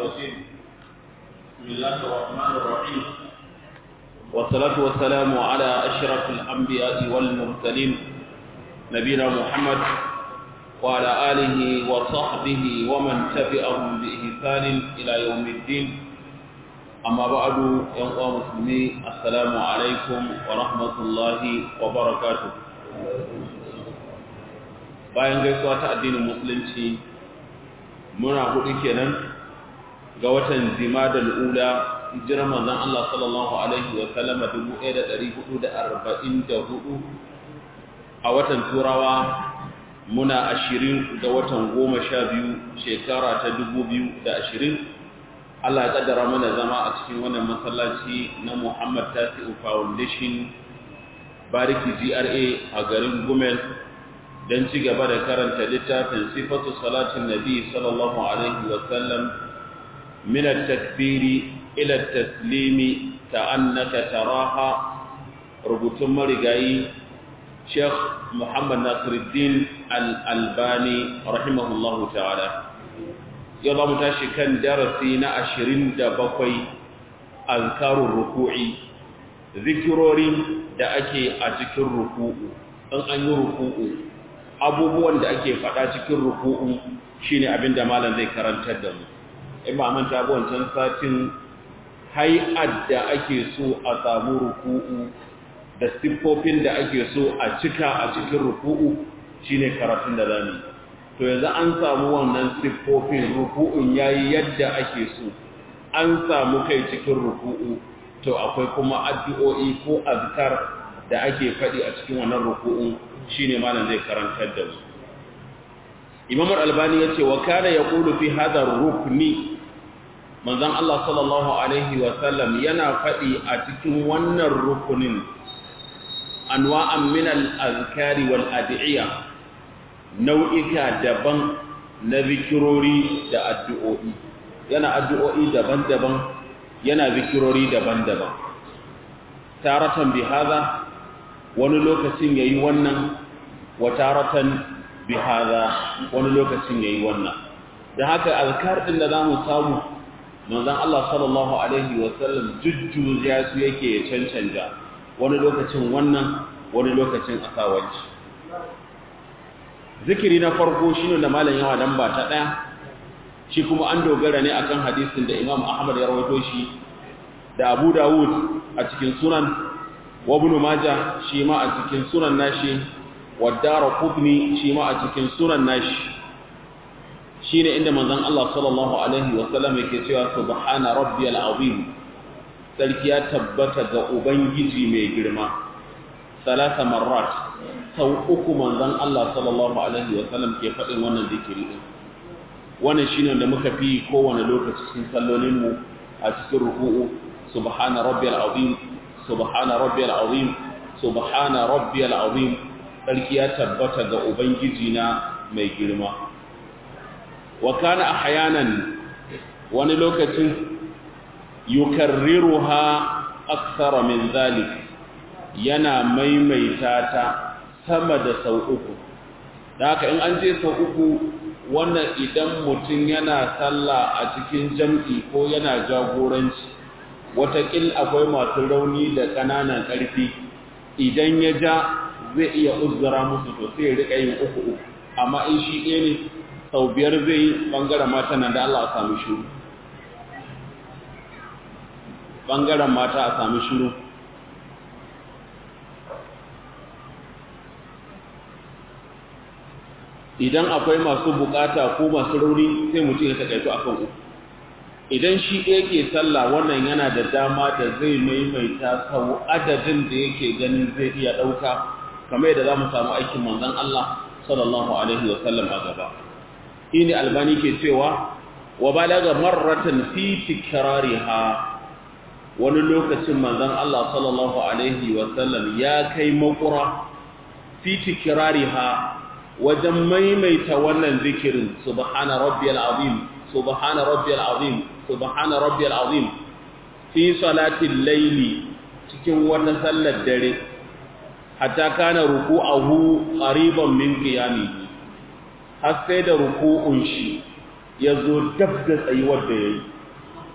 الرجيم بسم الله الرحمن الرحيم والصلاة والسلام على أشرف الأنبياء والمرسلين نبينا محمد وعلى آله وصحبه ومن تبعهم بإحسان إلى يوم الدين أما بعد يا مسلمين السلام عليكم ورحمة الله وبركاته bayan gaisuwa ta addinin musulunci muna hudu kenan ga watan zimadal ula hijirar manzon Allah sallallahu alaihi wa sallama 1444 a watan turawa muna ashirin ga watan goma sha biyu shekara ta dubu biyu da ashirin Allah ya kaddara mana zama a cikin wannan masallaci na Muhammad Tasi'u Foundation Bariki GRA a garin Gumel don ci gaba da karanta littafin sifatu salatin Nabi sallallahu alaihi wa sallam min at-takbiri ila at-taslimi ka'annaka taraha rubutun marigayi Sheikh Muhammad Nasiruddin Al-Albani rahimahullahu ta'ala yau za mu tashi kan darasi na ashirin da bakwai azkarun ruku'i zikirori da ake a cikin ruku'u in an yi ruku'u abubuwan da ake faɗa cikin ruku'u shine abin da malam zai karantar da mu in ba manta ba wancan satin hay'ad da ake so a samu ruku'u da siffofin da ake so a cika a cikin ruku'u shine karatun da zamu to yanzu an samu wannan siffofin ruku'un yayi yadda ake so an samu kai cikin ruku'u to akwai kuma addu'o'i ko azkar da ake faɗi a cikin wannan ruku'un shine malam zai karantar da mu Imam Al-Albani yace wa kana yaqulu fi hadha rukni manzon Allah sallallahu alaihi wa sallam yana faɗi a cikin wannan rukunin anwa'an min al-azkari wal ad'iya nau'ika daban na zikirori da addu'o'i yana addu'o'i daban-daban yana zikirori daban-daban taratan bi hadha wani lokacin yayi wannan wa taratan bi hadha wani lokacin yayi wannan da haka azkar din da zamu samu manzon Allah sallallahu alaihi wa sallam jujjuya su yake ya cancanja wani lokacin wannan wani lokacin asawanci zikiri na farko shine da malam yawa dan ba ta daya shi kuma an dogara ne akan hadisin da Imam Ahmad ya rawaito shi da Abu Dawud a cikin sunan wa Ibn Majah shi ma a cikin sunan nashi wa Daraqutni shi ma a cikin sunan nashi shine inda manzon Allah sallallahu alaihi wa sallam yake cewa subhana rabbiyal azim sarki ya tabbata ga ubangiji mai girma salasa marrat sau uku manzon Allah sallallahu alaihi wa sallam ke faɗin wannan zikiri din wannan shine da muka fi kowane lokaci cikin sallolin mu a cikin ruku'u subhana rabbiyal azim subhana rabbiyal azim subhana rabbiyal azim sarki ya tabbata ga ubangiji na mai girma wa kana ahyanan wani lokacin yukarriruha akthara min zalik yana maimaita ta sama da sau uku da haka in an ce sau uku wannan idan mutum yana sallah a cikin jam'i ko yana jagoranci watakil akwai masu rauni da ƙananan ƙarfi idan ya ja zai iya uzura musu to sai rika yin uku uku amma in shi ɗaya ne sau biyar zai yi ɓangaren mata nan da Allah a sami shuru ɓangaren mata a sami shuru idan akwai masu bukata ko masu rauni sai mutum ya takaito akan uku idan shi ɗaya ke sallah wannan yana da dama da zai maimaita sau adadin da yake ganin zai iya ɗauka kamar yadda za mu samu aikin manzon Allah sallallahu alaihi wa sallam a gaba ini albani ke cewa wa balaga marratan fi tikrariha wani lokacin manzon Allah sallallahu alaihi wa sallam ya kai makura fi tikrariha wajen maimaita wannan zikirin subhana rabbiyal azim subhana rabbiyal azim subhana rabbiyal azim fi salatil layli cikin wannan sallar dare hatta kana ruku'ahu qariban min qiyamihi har sai da ruku'un shi yazo dab da tsayuwar da yayi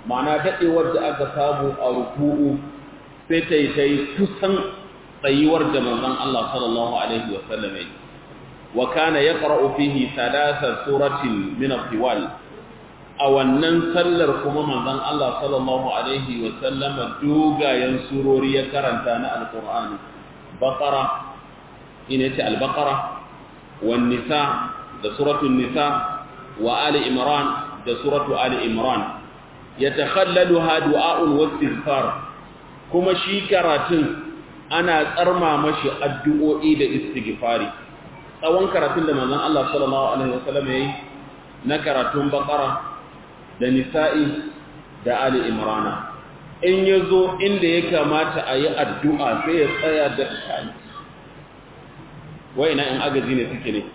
ma'ana daɗewar da aka samu a ruku'u sai ta yi ta yi kusan tsayuwar da manzon Allah sallallahu alaihi wa sallam yi wa kana yaqra'u fihi thalatha suratin min al-tiwal a wannan sallar kuma manzon Allah sallallahu alaihi wa sallam dogayen surori ya karanta na alqur'ani baqara ina ce al-baqara wan nisa da suratul nisa wa ali imran da suratu ali imran yatakhallaluha du'a'un wastighfar kuma shi karatun ana tsarma mashi addu'o'i da istighfari tsawon karatun da manzon Allah sallallahu alaihi wasallam yayi na karatun baqara da nisa'i da ali imran in yazo inda ya kamata a yi addu'a sai ya tsaya da kai wai ina in agaji ne suke ne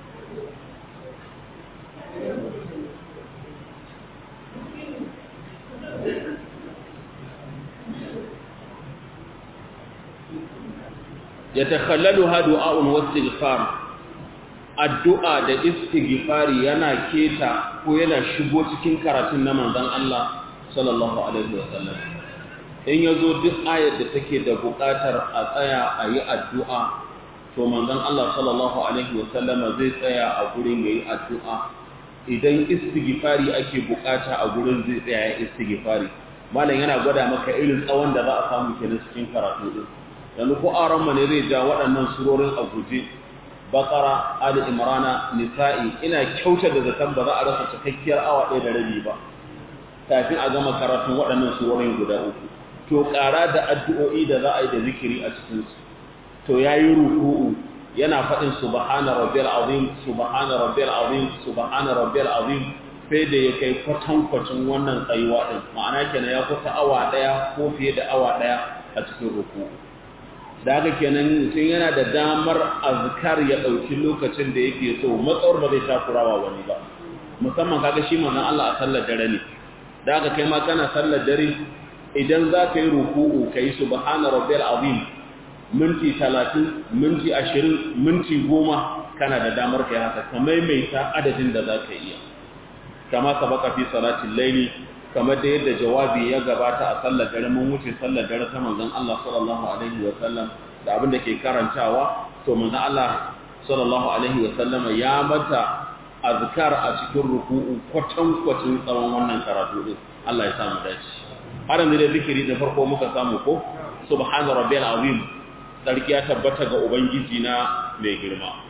yatakhallaluha du'a'un wastighfar addu'a da istighfari yana keta ko yana shigo cikin karatun na manzon Allah sallallahu alaihi wasallam in yazo duk ayar da take da buƙatar a tsaya a yi addu'a to manzon Allah sallallahu alaihi wasallam zai tsaya a gurin yayi addu'a idan istighfari ake buƙata a gurin zai tsaya ya istighfari malam yana gwada maka irin tsawon da za a samu kenan cikin karatu din yanzu ko aron ne zai ja waɗannan surorin a guje bakara ali imrana nisa'i ina kyauta da zaton ba za a rasa cikakkiyar awa ɗaya da rabi ba kafin a gama karatun waɗannan surorin guda uku to ƙara da addu'o'i da za a yi da zikiri a cikin su to yayi ruku'u yana faɗin subhana rabbiyal azim subhana rabbiyal azim subhana rabbiyal azim sai da ya kai kwatankwacin wannan tsayuwa din ma'ana kenan ya kusa awa ɗaya ko fiye da awa ɗaya a cikin ruku'u da haka kenan mutum yana da damar azkar ya ɗauki lokacin da yake so matsawar ba zai takurawa wani ba musamman kaga shi manzon Allah a sallar dare ne da haka kai ma kana sallar dare idan za ka yi ruku'u ka yi subhana rabbiyal azim minti talatin minti ashirin minti goma kana da damar kai haka ka maimaita adadin da za ka iya kama sabaka fi salatin laili kamar da yadda jawabi ya gabata a sallar dare mun wuce sallar dare ta manzon Allah sallallahu alaihi wa sallam da abin da ke karantawa to manzon Allah sallallahu alaihi wa sallam ya mata azkar a cikin ruku'u kwatan kwatin tsawon wannan karatu din Allah ya samu dace har yanzu da zikiri da farko muka samu ko subhana rabbiyal azim sarki ya tabbata ga ubangiji na mai girma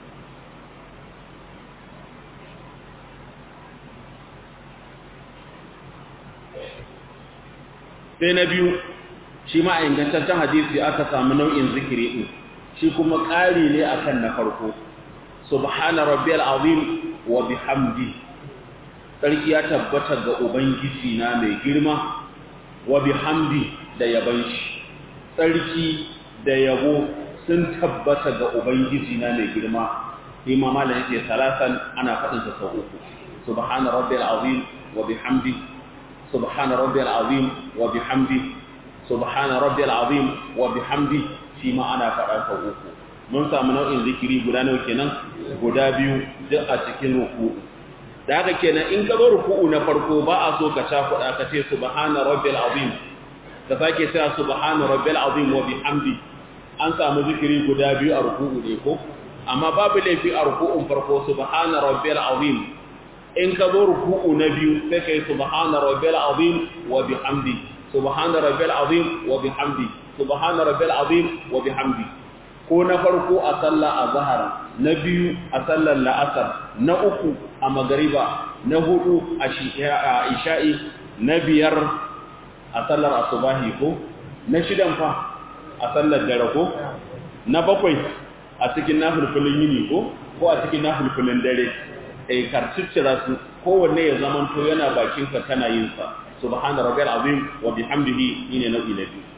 sai na biyu shi ma a ingantaccen hadisi aka samu nau'in zikiri ɗin shi kuma ƙari ne akan na farko subhana rabbiyal azim wa bihamdi sarki ya tabbata ga ubangiji na mai girma wa bihamdi da yaban shi sarki da yabo sun tabbata ga ubangiji na mai girma imam malam yake salasan ana faɗin sa sau uku subhana rabbiyal azim wa bihamdi سبحان ربي العظيم وبحمده سبحان ربي العظيم وبحمده فيما أنا فعلت uku mun samu nau'in zikiri guda nawa kenan guda biyu duk a cikin ruku'u da haka kenan in ka zo ruku'u na farko ba a so ka cakuɗa ka ce subhana rabbil azim ka sake cewa subhana rabbil azim wa bihamdi an samu zikiri guda biyu a ruku'u ne ko amma babu laifi a ruku'un farko subhana rabbil azim in ka zo ruku'u na biyu sai kai subhana rabbil azim wa bihamdi subhana rabbil azim wa bihamdi subhana rabbil azim wa bihamdi ko na farko a sallar azhar na biyu a sallar la'asar na uku a magariba na hudu a isha'i na biyar a sallar asubahi ko na shidan fa a sallar dare ko na bakwai a cikin nafilfilin yini ko ko a cikin nafilfilin dare ai karciccira su kowanne ya zamanto yana bakin ka kana yin sa subhana rabbil azim wa bihamdihi ine nau'i na biyu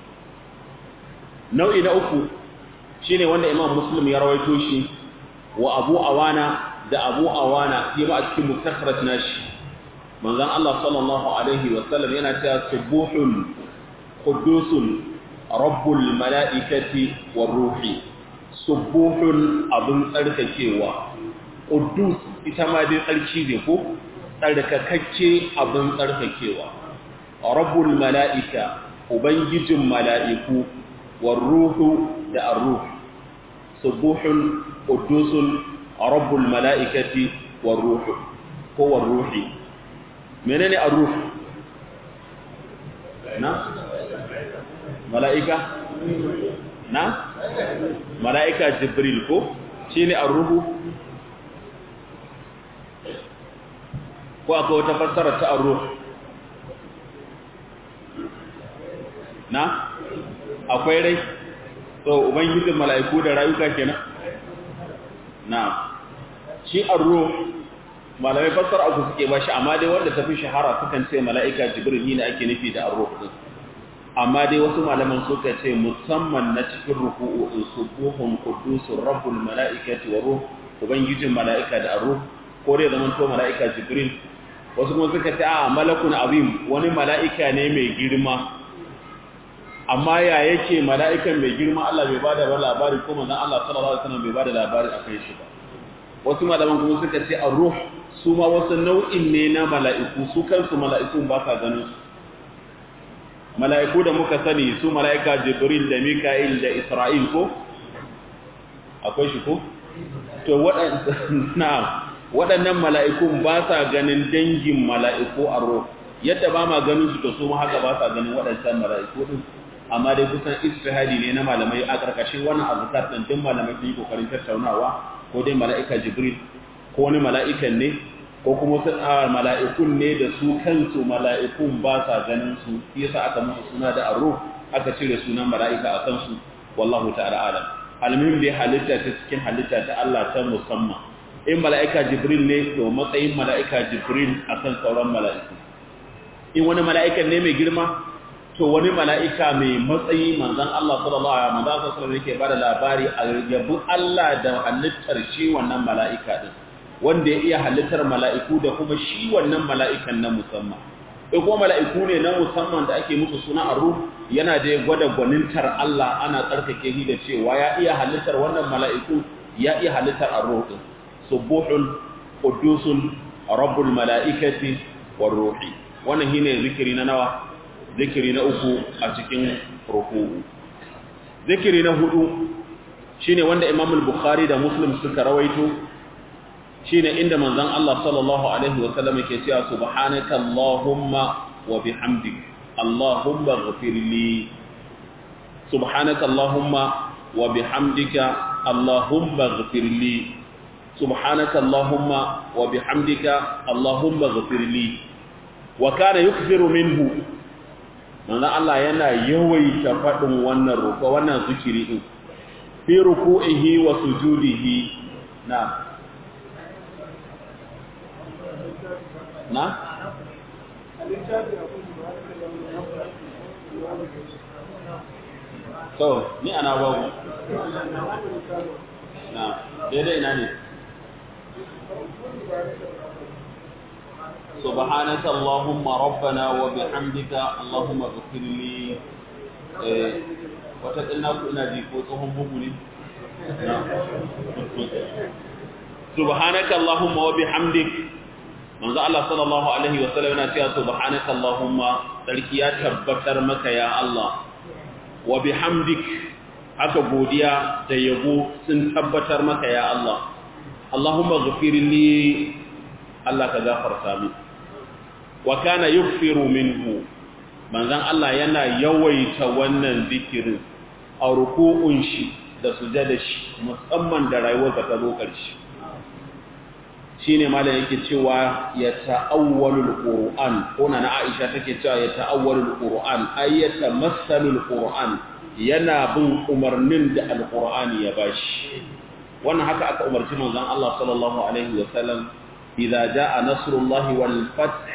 nau'i na uku shine wanda imam muslim ya rawaito shi wa abu awana da abu awana shi ma a cikin muktasharat nashi manzon Allah sallallahu alaihi wa sallam yana cewa subuhun qudusun rabbul malaikati war ruhi subuhun abun tsarkakewa Ƙudus ita ma dai tsarki ne ko tsarkakakke abin tsarkakewa rabbul mala'ika ubangijin mala'iku war ruhu da ar-ruh subuhun qudusun rabbul mala'ikati war ruh ko war ruhi menene ar-ruh na mala'ika na mala'ika jibril ko shine ar-ruhu ko akwai wata fassara ta ar-ruh na akwai rai so ubangijin mala'iku da rayuka kenan na shi ar-ruh malamai fassara uku suke ba shi amma dai wanda tafi shahara sukan ce mala'ika jibril ne ake nufi da ar-ruh din amma dai wasu malaman suka ce musamman na cikin ruku'u in subuhun qudusur rabbul mala'ikati wa ruh ubangijin mala'ika da ar-ruh ko dai zaman to mala'ika jibril wasu kuma suka ce a malakun azim wani mala'ika ne mai girma amma ya yake mala'ikan mai girma Allah bai bada ba labari ko manzon Allah sallallahu alaihi wasallam bai bada labari akan shi ba wasu malaman kuma suka ce ar-ruh su ma wasu nau'in ne na mala'iku su kansu mala'ikun ba sa ganin su mala'iku da muka sani su mala'ika jibril da mika'il da isra'il ko akwai shi ko to waɗannan mala'ikun ba sa ganin dangin mala'iku a ruh yadda ba ma ganin su to su ma haka ba sa ganin waɗancan mala'iku din amma dai kusan istihadi ne na malamai a ƙarƙashin wannan azkar din din malamai sun yi kokarin tattaunawa ko dai mala'ika jibril ko wani mala'ikan ne ko kuma sun a mala'ikun ne da su kansu mala'ikun ba sa ganin su yasa aka musu suna da arruh aka cire sunan mala'ika a kansu wallahu ta'ala alam almuhim dai halitta ta cikin halitta ta Allah ta musamman in mala'ika jibril ne to matsayin mala'ika jibril akan sauran mala'iku in wani mala'ikan ne mai girma to wani mala'ika mai matsayi manzan Allah sallallahu Alaihi wasallam manzan sallallahu yake ba da labari a yabu Allah da halittar shi wannan mala'ika ɗin wanda ya iya halittar mala'iku da kuma shi wannan mala'ikan na musamman in kuma mala'iku ne na musamman da ake musu suna a ruh yana da gwada gwanintar Allah ana tsarkake shi da cewa ya iya halittar wannan mala'iku ya iya halittar a ruh ɗin subuhun qudusun rabbul mala'ikati war ruhi wannan shine zikiri na nawa zikiri na uku a cikin ruku'u zikiri na hudu shine wanda Imam al-Bukhari da Muslim suka rawaito shine inda manzon Allah sallallahu alaihi wa sallam yake cewa subhanaka allahumma wa bihamdik allahumma ighfir li subhanaka allahumma wa bihamdika allahumma ighfir li subhanaka allahumma wa bihamdika allahumma ighfir li wa kana yukfiru minhu manzo Allah yana yawaita faɗin wannan roƙo wannan zikiri din fi ruku'ihi wa sujudihi na na so ni ana babu na daidai ina ne سبحانك اللهم ربنا وبحمدك اللهم اغفر لي وتقلنا ina ji ko tsohon bugu ne subhanaka allahumma wa bihamdik manzo Allah sallallahu alaihi wa sallam yana cewa subhanaka allahumma sarki ya tabbatar maka ya Allah wa bihamdik haka godiya da yabo sun tabbatar maka ya Allah Allahumma ghfir li Allah ka gafarta min wa kana yughfiru minhu manzon Allah yana yawaita wannan zikirin a ruku'un shi da sujada shi musamman da rayuwar da ta zo karshe shine malam yake cewa ya ta'awwalul qur'an ko na Aisha take cewa ya ta'awwalul qur'an ay yatamassalul qur'an yana bin umarnin da alqur'ani ya bashi wannan haka aka umarci manzon Allah sallallahu alaihi wa sallam idza jaa nasrullahi wal fath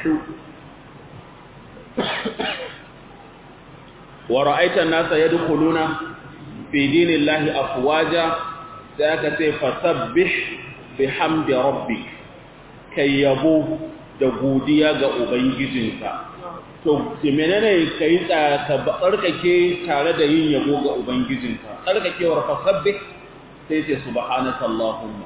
wa ra'aita an-nasa yadkhuluna fi dinillahi afwaja sai aka ce fasabbih bihamdi rabbik kai yabo da godiya ga ubangijinka to menene kai ka tsarkake tare da yin yabo ga ubangijinka tsarkakewar fasabbih sai ce subhanaka allahumma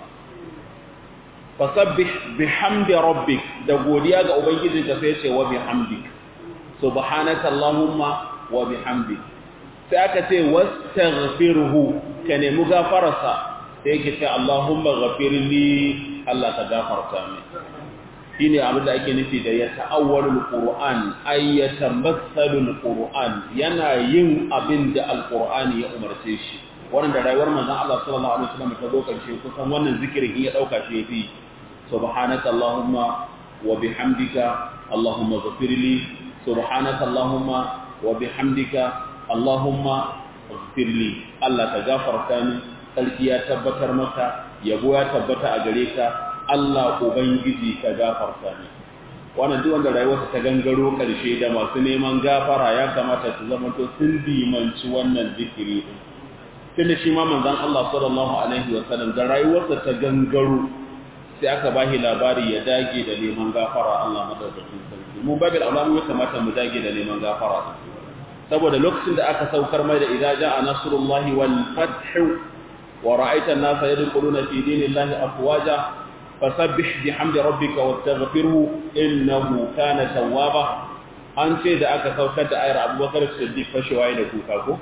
fasabbih bihamdi rabbik da godiya ga ubangijinka sai ce wa bihamdik subhanaka allahumma wa bihamdi sai aka ce wastaghfirhu ka nemi gafararsa sai yake ce allahumma ghafirli Allah ka gafarta min shine abin da ake nufi da ya ta'awwalul qur'an ay yatamassalul qur'an yana yin abin da alqur'ani ya umarce shi wannan da rayuwar manzon Allah sallallahu alaihi wasallam ta zo karshe kusan wannan zikirin ya dauka shi yafi subhanaka allahumma wa bihamdika allahumma ghfirli subhanaka allahumma wa bihamdika allahumma ghfirli Allah ka gafarta ni sarki ya tabbatar maka yabo ya tabbata a gare ka Allah Ubangiji ka gafarta ne wannan duk wanda rayuwarsa ta gangaro karshe da masu neman gafara ya kamata su zama to sun dimanci wannan zikiri din tunda shi ma manzon Allah sallallahu alaihi wa sallam da rayuwarsa ta gangaro sai aka bashi labari ya dage da neman gafara Allah madaukakin sarki mu babil alamu ya kamata mu dage da neman gafara saboda lokacin da aka saukar mai da idza jaa nasrullahi wal fath wa ra'aita an-nasa yadkhuluna fi dinillahi afwaja fasabbih bihamdi rabbika wastaghfirhu innahu kana tawwaba an ce da aka saukar da ayar Abubakar Siddiq fashewa da kuka ko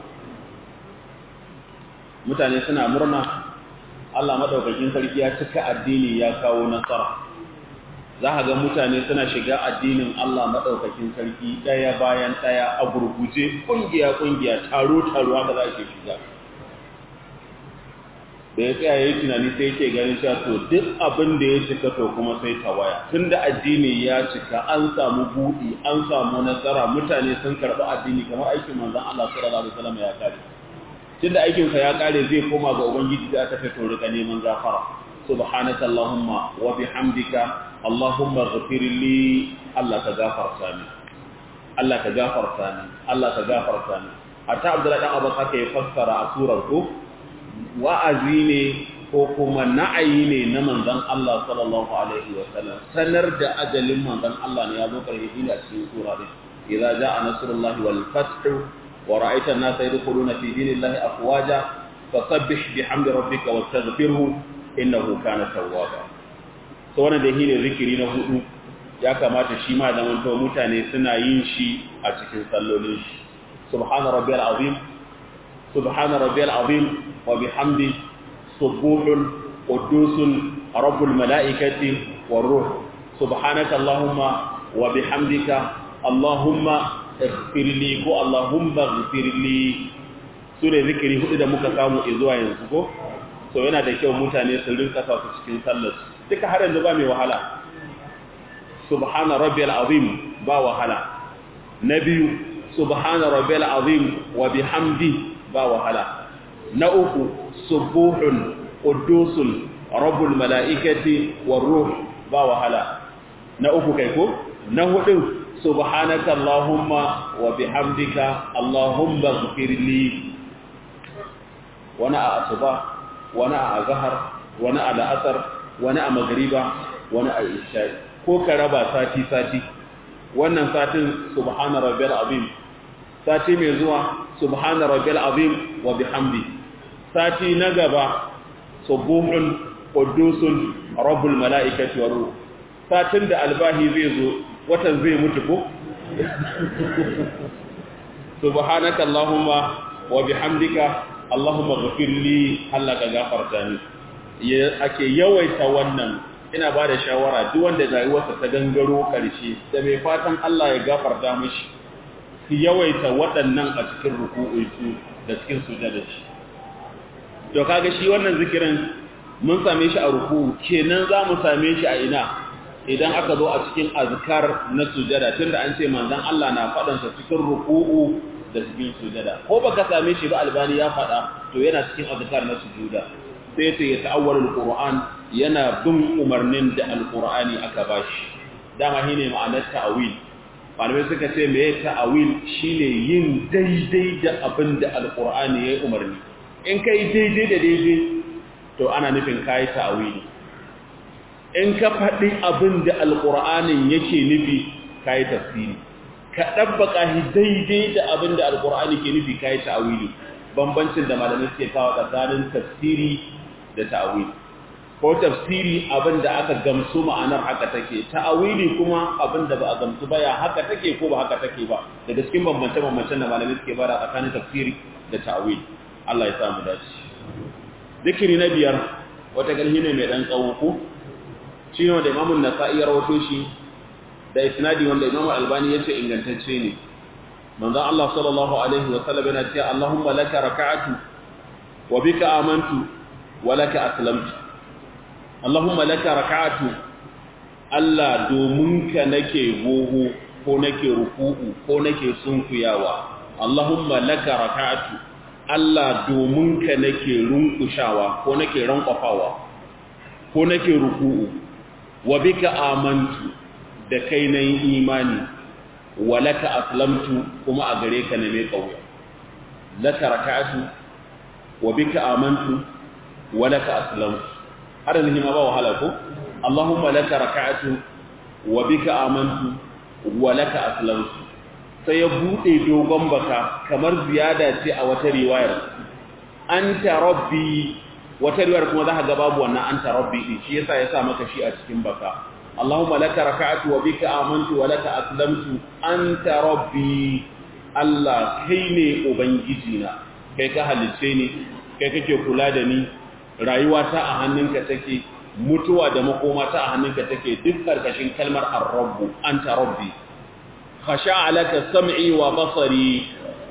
mutane suna murna Allah madaukakin sarki ya cika addini ya kawo nasara za ka ga mutane suna shiga addinin Allah madaukakin sarki daya bayan daya a gurguje kungiya kungiya taro taro haka za ke shiga da ya tsaya yayi tunani sai yake ganin cewa to duk abin da ya cika to kuma sai tawaya tunda addini ya cika an samu buɗi an samu nasara mutane sun karɓi addini kamar aikin manzon Allah sallallahu alaihi wasallam ya kare tunda aikin sa ya kare zai koma ga ubangiji da aka fito rika neman gafara subhanaka allahumma wa bihamdika allahumma ighfir li Allah ka gafarta ni Allah ka gafarta ni Allah ka gafarta ni hatta Abdullahi dan Abbas haka ya fassara a surar ko wa'azi ne ko kuma na'ayi ne na manzon Allah sallallahu alaihi wa sallam sanar da ajalin manzon Allah ne ya zo karhe ila cikin sura din idza jaa nasrullahi wal fath wa ra'aita an-nasa yadkhuluna fi dinillahi afwaja fasabbih bihamdi rabbika wastaghfirhu innahu kana tawwaba to wannan da shine zikiri na hudu ya kamata shi ma da manto mutane suna yin shi a cikin sallolin shi subhana rabbiyal azim subhana rabbiyal azim wa bihamdi subuhun qudusun rabbul malaikati war ruh subhanaka allahumma wa bihamdika allahumma ighfirli ko allahumma ighfirli sune zikiri hudu da muka samu zuwa yanzu ko so yana da kyau mutane su rinka sa su cikin sallar duka har yanzu ba mai wahala subhana rabbiyal azim ba wahala na biyu subhana rabbiyal azim wa bihamdi ba wahala na uku subuhun qudusun rabbul malaikati war ruh ba wahala na uku kai ko na hudu subhanaka allahumma wa bihamdika allahumma ighfirli wani a asuba wani a azhar wani a la'asar wani a magriba wani a isha ko ka raba sati sati wannan satin subhana rabbiyal azim sati mai zuwa subhana rabbiyal azim wa bihamdi sati na gaba subuhun qudusun rabbul malaikati wa ruh satin da albahi zai zo watan zai mutu ko subhanaka allahumma wa bihamdika allahumma ghfirli Allah ka gafarta ni ake yawaita wannan ina ba da shawara duk wanda rayuwarsa ta gangaro karshe da mai fatan Allah ya gafarta mishi su yawaita waɗannan a cikin ruku'unsu da cikin sujada shi to kaga shi wannan zikirin mun same shi a ruku'u kenan za mu same shi a ina idan aka zo a cikin azkar na sujada tunda an ce manzon Allah na faɗan sa cikin ruku'u da cikin sujada ko baka same shi ba albani ya faɗa to yana cikin azkar na sujuda sai ta ya ta'awwalul qur'an yana bin umarnin da alqur'ani aka bashi dama shine ma'anar ta'awil malamai suka ce me ta'awil shine yin daidai da abin da alqur'ani ya umarni in kai daidai da daidai to ana nufin kai ta'awili in ka faɗi abin da alqur'anin yake nufi kai tafsiri ka dabbaka shi daidai da abin da alqur'ani ke nufi kai ta'awili bambancin da malamai suke kawo tsakanin tafsiri da ta'awili ko tafsiri abin da aka gamsu ma'anar haka take ta'awili kuma abin da ba a gamsu ba ya haka take ko ba haka take ba daga cikin bambance-bambancen da malamai suke bada tsakanin tafsiri da ta'awili Allah ya samu dace zikiri na biyar wata galhi ne mai dan tsawo ko shi ne wanda imamun nasa'i ya rawato shi da isnadi wanda imam albani ya ce ingantacce ne manzon Allah sallallahu alaihi wa sallam yana cewa Allahumma laka raka'atu wa bika amantu wa laka aslamtu Allahumma laka raka'atu Allah domin ka nake goho ko nake ruku'u ko nake sunkuyawa Allahumma laka raka'atu Allah domin ka nake runkushawa ko nake rankwafawa ko nake ruku'u wa bika amantu da kai na yi imani wa laka aslamtu kuma a gare ka na mai kauya laka raka'atu wa bika amantu wa laka aslamtu har yanzu ma ba wahala ko Allahumma laka raka'atu wa bika amantu wa laka aslamtu sai ya bude dogon baka kamar ziyada ce a wata riwayar anta rabbi wata riwayar kuma za ka ga babu wannan anta rabbi din shi yasa ya sa maka shi a cikin baka Allahumma laka raka'atu wa bika amantu wa laka aslamtu anta rabbi Allah kai ne ubangiji na kai ka halice ni kai kake kula da ni rayuwa ta a hannunka take mutuwa da makoma ta a hannunka take duk karkashin kalmar ar-rabb anta rabbi khasha'a laka sam'i wa basari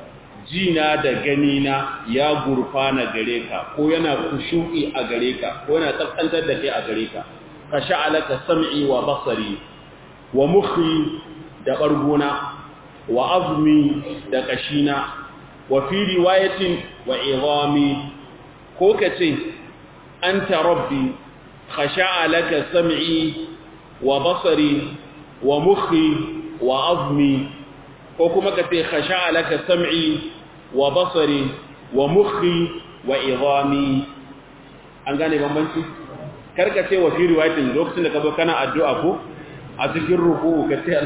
jina da ganina ya gurfana gare ka ko yana kushu'i a gare ka ko yana tsantsantar da kai a gare ka khasha'a laka sam'i wa basari wa mukhi da bargona wa azmi da kashina wa fi riwayatin wa idami ko kace anta rabbi khasha'a laka sam'i wa basari wa mukhi wa azmi ko kuma kace khasha'a laka sam'i wa basari wa mukhi wa idami an gane bambanci karka ce wa fi riwayatin lokacin da ka zo kana addu'a ko a cikin ruku ka ce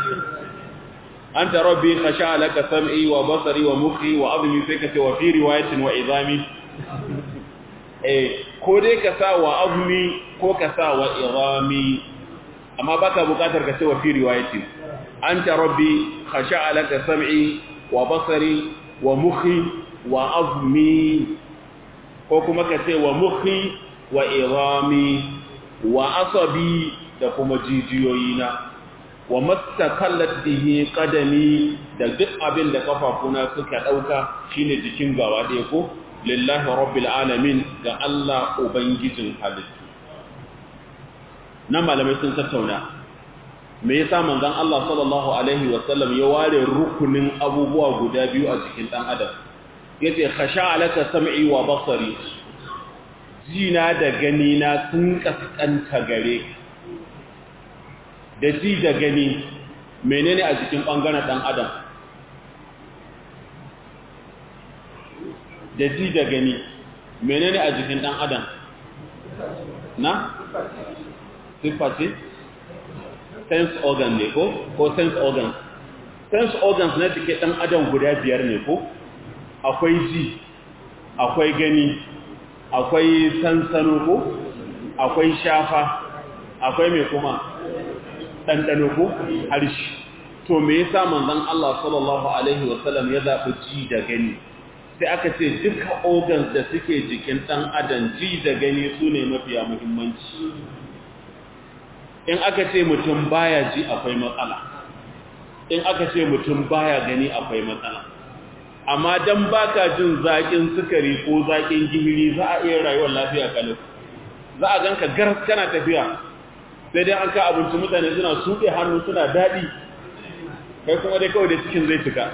anta rabbi khasha'a laka sam'i wa basari wa mukhi wa azmi sai ka ce wa fi riwayatin wa idami eh ko dai ka sa wa azmi ko ka sa wa idami amma baka bukatar ka ce wa fi riwayatin anta rabbi khasha'a laka sam'i wa basari wa mukhi wa azmi ko kuma ka ce wa mukhi wa irami wa asabi da kuma jijiyoyina wa mastakallat bihi qadami da duk abin da kafafuna suka dauka shine jikin gawa ɗaya ko lillahi rabbil alamin ga Allah ubangijin halittu nan malamai sun tattauna me yasa manzon Allah sallallahu alaihi wasallam ya ware rukunin abubuwa guda biyu a jikin dan adam yace khasha alaka sam'i wa basari jina da gani na sun kaskanta gare da ji da gani menene a jikin bangaren dan adam da ji da gani menene a jikin dan adam na sifati sense organ ne ko ko sense organs sense organs na jikin dan adam guda biyar ne ko akwai ji akwai gani akwai sansano ko akwai shafa akwai mai kuma ɗanɗano ko harshe to me yasa manzon Allah sallallahu alaihi wasallam ya zaɓi ji da gani sai aka ce duka organs da suke jikin ɗan adam ji da gani su ne mafiya muhimmanci in aka ce mutum baya ji akwai matsala in aka ce mutum baya gani akwai matsala amma dan baka jin zakin sukari ko zakin gihiri za a iya rayuwar lafiya kalau za a ganka garas kana tafiya sai dai an ka abinci mutane suna suke hannu suna daɗi kai kuma dai kawai da cikin zai cika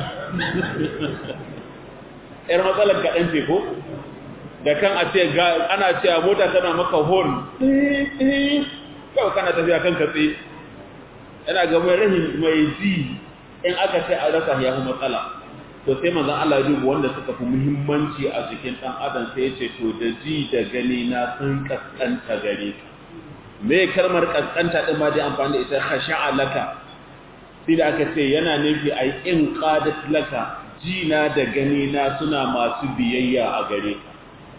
yar matsalar kaɗan ce ko da kan a ce ana cewa mota tana maka horn kawai kana tafiya kan katse yana ga mai rahin mai ji in aka ce a rasa ya fi matsala to sai manzon Allah ya duba wanda suka fi muhimmanci a jikin dan adam sai ya ce to da ji da gani na sun kaskanta gare ka me kalmar kaskanta din ma dai amfani da ita khasha'a laka sai da aka ce yana nufi ai in qadat laka ji na da gani na suna masu biyayya a gare ka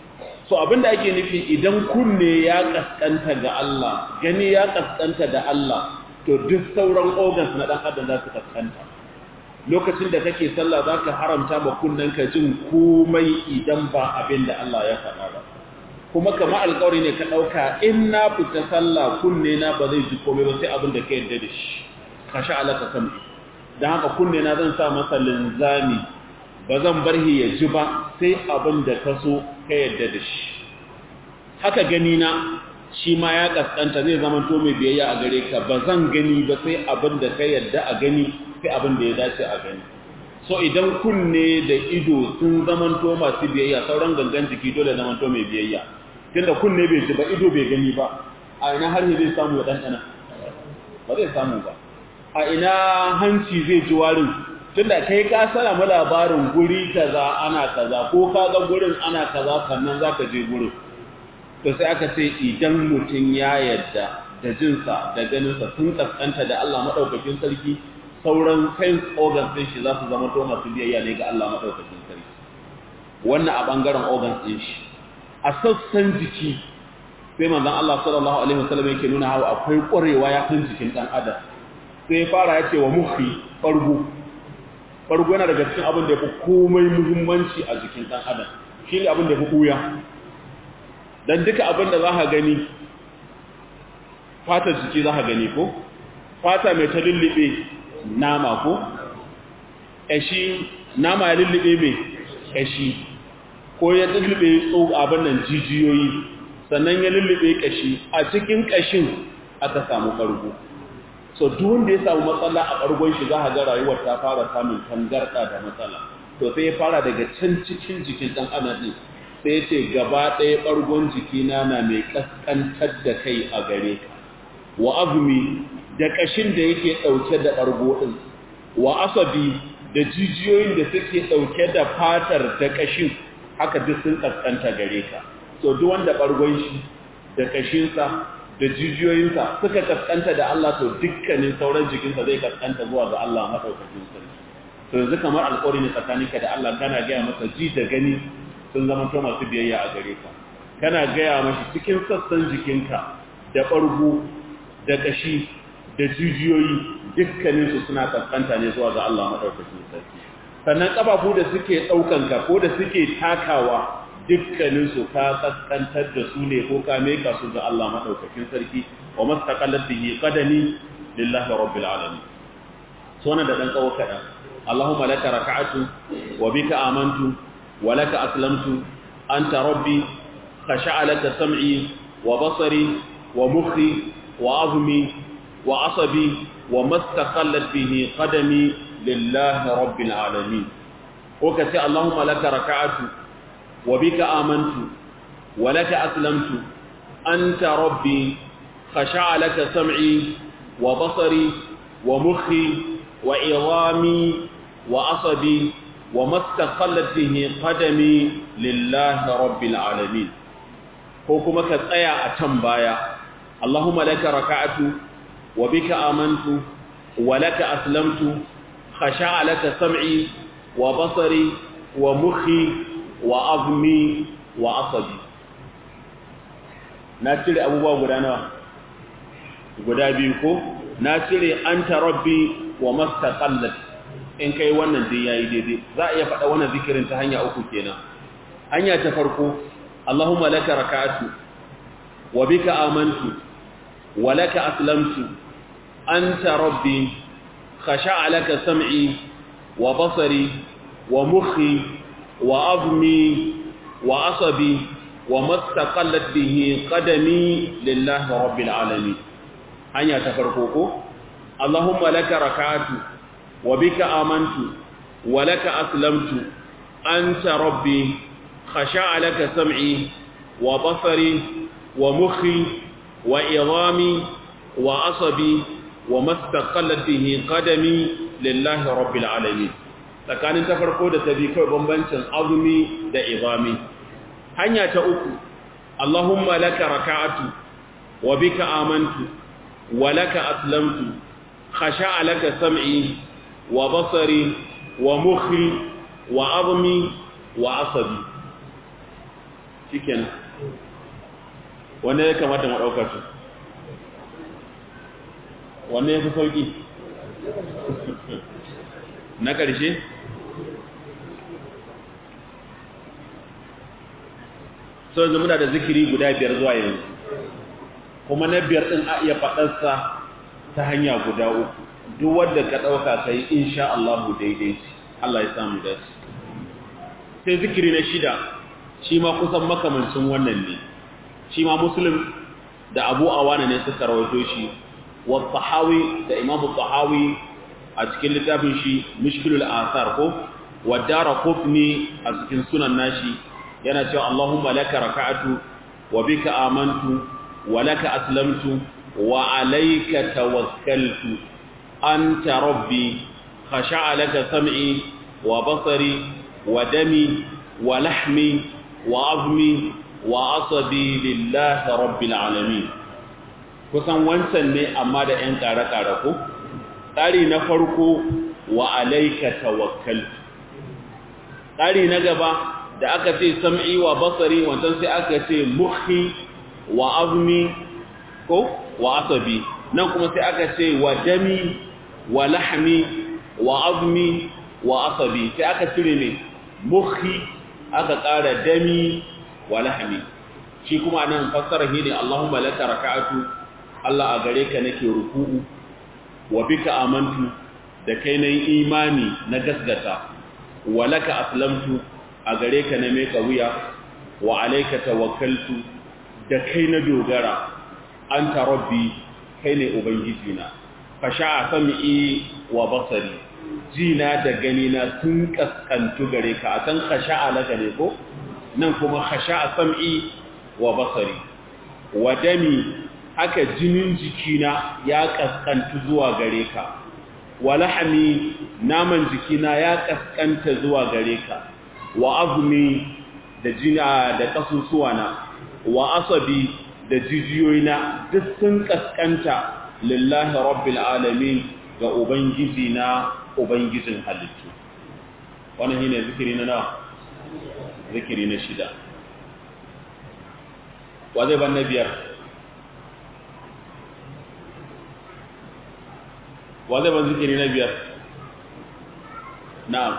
so abinda ake nufi idan kunne ya kaskanta ga Allah gani ya kaskanta da Allah to duk sauran organs na dan adam za su kaskanta lokacin da kake sallah zaka haramta ma kunnenka jin komai idan ba abin da Allah ya faɗa ba kuma kamar alƙawari ne ka ɗauka in na fita sallah kunne na ba zai ji komai ba sai abin da ka yarda da shi ka sha alaka kan dan haka kunne na zan sa masa linzami ba zan bar shi ya ji ba sai abin da ka so ka yarda da shi haka gani na shi ma ya kaskanta zai zama to mai biyayya a gare ka ba zan gani ba sai abin da ka yarda a gani sai abin da ya dace a gani so idan kunne da ido sun zamanto masu biyayya sauran gangan jiki dole zamanto mai biyayya tunda kunne bai ji ba ido bai gani ba a ina har zai samu ya ɗanɗana ba zai samu ba a ina hanci zai ji warin tunda kai ka mu labarin guri kaza ana kaza ko ka ga gurin ana kaza sannan za ka je gurin to sai aka ce idan mutum ya yadda da jinsa da ganinsa sun kaskanta da Allah maɗaukakin sarki sauran sense organs ɗin shi za su zama to masu biyayya ne ga Allah maɗaukakin sarki wannan a ɓangaren organs ɗin shi a sassan jiki sai manzon Allah sallallahu alaihi wasallam yake nuna hawa akwai ƙwarewa ya san jikin ɗan adam sai ya fara ya ce wa muhi ɓargo ɓargo yana daga cikin abin da ya fi komai muhimmanci a jikin ɗan adam shi ne abin da ya fi ɓuya don duka abin da za ka gani fatar jiki za ka gani ko fata mai ta lullube nama ko ƙashi nama ya lullube mai ƙashi ko ya lullube abin nan jijiyoyi sannan ya lullube ƙashi a cikin ƙashin aka samu ƙargo so duk wanda ya samu matsala a ɓargon shi za a ga rayuwar ta fara samun tangarɗa da matsala to sai ya fara daga can cikin jikin ɗan adam ɗin sai ya ce gaba ɗaya ɓargon jikina na mai ƙasƙantar da kai a gare ka wa azumi da ƙashin da yake ɗauke da ɓargo ɗin wa asabi da jijiyoyin da suke ɗauke da fatar da ƙashin haka duk sun ƙasƙanta gare ka so duk wanda ɓargon shi da ƙashinsa da jijiyoyinsa suka ƙasƙanta da Allah to dukkanin sauran jikinsa zai ƙasƙanta zuwa ga Allah maɗaukakin sarki to yanzu kamar alƙawari ne tsakaninka da Allah kana gaya masa ji da gani sun zama to masu biyayya a gare ka kana gaya mashi cikin sassan jikinka da ɓargo da ƙashi da jijiyoyi dukkaninsu suna kaskanta ne zuwa ga Allah maɗaukakin sarki sannan ƙafafu da suke ɗaukanka ko da suke takawa dukkaninsu ka kaskantar da su ne ko ka meka su ga Allah maɗaukakin sarki wa mastaqallat bihi qadami lillahi rabbil alamin so da ɗan tsawo kaɗan Allahumma laka raka'atu wa bika amantu wa laka aslamtu anta rabbi khasha'a laka sam'i wa basari wa mukhi wa azmi wa asabi wa mastaqallat bihi qadami lillahi rabbil alamin ko kace Allahumma laka raka'atu wa bika amantu wa laka aslamtu anta rabbi khasha'a laka sam'i wa basari wa mukhi wa idami wa asabi wa mastaqallat bihi qadami lillahi rabbil alamin ko kuma ka tsaya a can baya Allahumma laka raka'atu wa bika amantu wa laka aslamtu khasha'a laka sam'i wa basari wa mukhi wa azmi wa asabi na cire abubuwa guda nawa guda biyu ko na cire anta rabbi wa mastaqallat in kai wannan dai yayi daidai za a iya faɗa wannan zikirin ta hanya uku kenan hanya ta farko Allahumma laka raka'atu wa bika amantu wa laka aslamtu anta rabbi khasha'a laka sam'i wa basari wa mukhi wa azmi wa asabi wa mastaqallat bihi qadami lillahi rabbil alamin hanya ta farko ko Allahumma laka raka'atu wa bika amantu wa laka aslamtu anta rabbi khasha'a laka sam'i wa basari wa mukhi wa idami wa asabi wa mastaqallat bihi qadami lillahi rabbil alamin tsakanin ta farko da ta bi kai bambancin azumi da idami hanya ta uku Allahumma laka raka'atu wa bika amantu wa laka aslamtu khasha'a laka sam'i wa basari wa mukhi wa azmi wa asabi shikenan wanne ya kamata mu ɗaukar su wanne ya fi sauƙi na ƙarshe so yanzu muna da zikiri guda biyar zuwa yanzu kuma na biyar ɗin a iya faɗarsa ta hanya guda uku duk wadda ka ɗauka ka yi insha Allah daidai ce Allah ya samu da su sai zikiri na shida shi ma kusan makamancin wannan ne shi ma muslim da abu awana ne suka rawaito shi wa tahawi da imamu tahawi a cikin littafin shi mishkilul asar ko wa dara kufni a cikin sunan nashi yana cewa Allahumma laka raka'atu wa bika amantu wa laka aslamtu wa alayka tawakkaltu anta rabbi khasha'a laka sam'i wa basari wa dami wa lahmi wa azmi wa asabi lillahi rabbil alamin kusan wancan ne amma da ƴan ƙare-ƙare ko tsari na farko wa alayka tawakkaltu tsari na gaba da aka ce sam'i wa basari wancan sai aka ce mukhi wa azmi ko wa asabi nan kuma sai aka ce wa dami wa lahmi wa azmi wa asabi sai aka cire ne mukhi aka ƙara dami wa lahmi shi kuma nan fassara shi ne Allahumma laka raka'atu Allah a gare ka nake ruku'u wa bika amantu da kai nayi imani na gasgata wa laka aslamtu a gare ka na meka wuya wa alaika tawakkaltu da kai na dogara anta rabbi kai ne ubangiji na fasha sam'i wa basari jina da gani na sun kaskantu gare ka a san khasha'a laka ne ko nan kuma khasha'a sam'i wa basari wa dami haka jinin jikina ya kaskantu zuwa gare ka wa lahmi naman jikina ya kaskanta zuwa gare ka wa azumi da jina da kasusuwana wa asabi da jijiyoyina duk sun kaskanta lillahi rabbil alamin ga ubangiji na ubangijin halittu wannan shine zikiri na nawa zikiri na shida wa zai ban na biyar wa zai ban zikiri na biyar na'am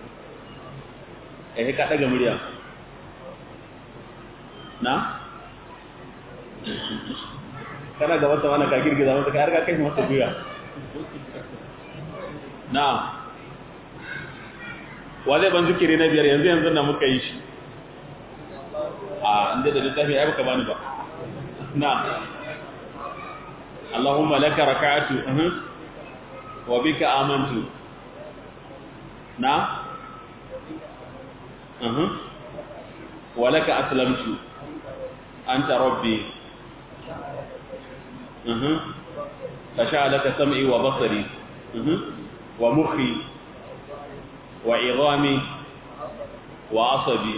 eh ka daga murya na kana ga wata wani ka girgiza masa ka harka kai masa guya na wa zai ban zikiri na biyar yanzu yanzu na muka yi shi a inda da littafi ya baka bani ba na Allahumma laka raka'atu wa bika amantu na أه. ولك أسلمت أنت ربي أه. فشاء لك سمعي وبصري أه. ومخي وعظامي وعصبي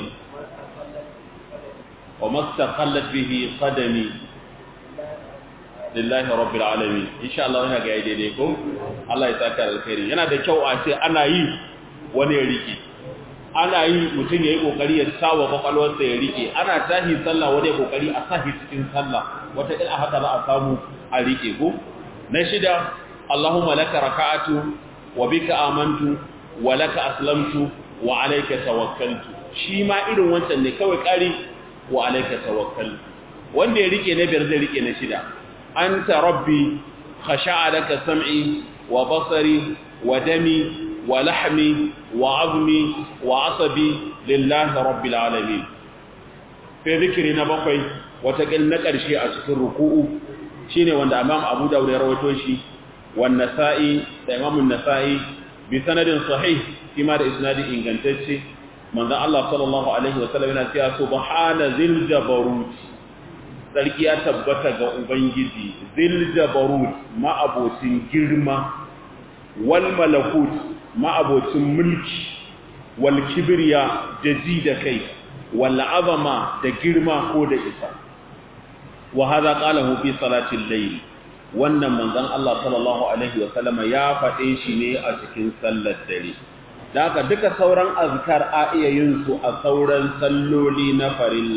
وما استقلت به قدمي lillahi rabbil alamin insha Allah yana ga daidai ko Allah ya saka alkhairi yana da kyau a ce ana yi wani ya rike ana yi mutum ya yi ƙoƙari ya sawa kwakwalwarsa ya riƙe ana tahi sallah wani ya ƙoƙari a sahi cikin sallah wata ila haka za a samu a riƙe ko na shida Allahumma laka raka'atu wa bika amantu wa laka aslamtu wa alayka tawakkaltu shi ma irin wancan ne kawai ƙari wa alayka tawakkaltu wanda ya riƙe na biyar zai riƙe na shida anta rabbi khasha'a laka sam'i wa basari wa dami ولحمي وعظمي وعصبي لله رب العالمين في ذكرنا بقي وتقل نقر شيء أسكر ركوء شيني وان أمام أبو داود رويتوشي والنسائي إمام النسائي بسند صحيح كما ده إسناد إنغانتشي من ذا الله صلى الله عليه وسلم يقول سبحان ذي الجبروت sarki ya tabbata ga ubangiji zil jabarut ma abocin girma wal malakut ma'abocin mulki wal kibriya da ji da kai wal azama da girma ko da isa wa hadha qalahu fi salatil layl wannan manzon Allah sallallahu alaihi wa sallama ya faɗe shi ne a cikin sallar dare da haka duka sauran azkar a iya yin su a sauran salloli na farilla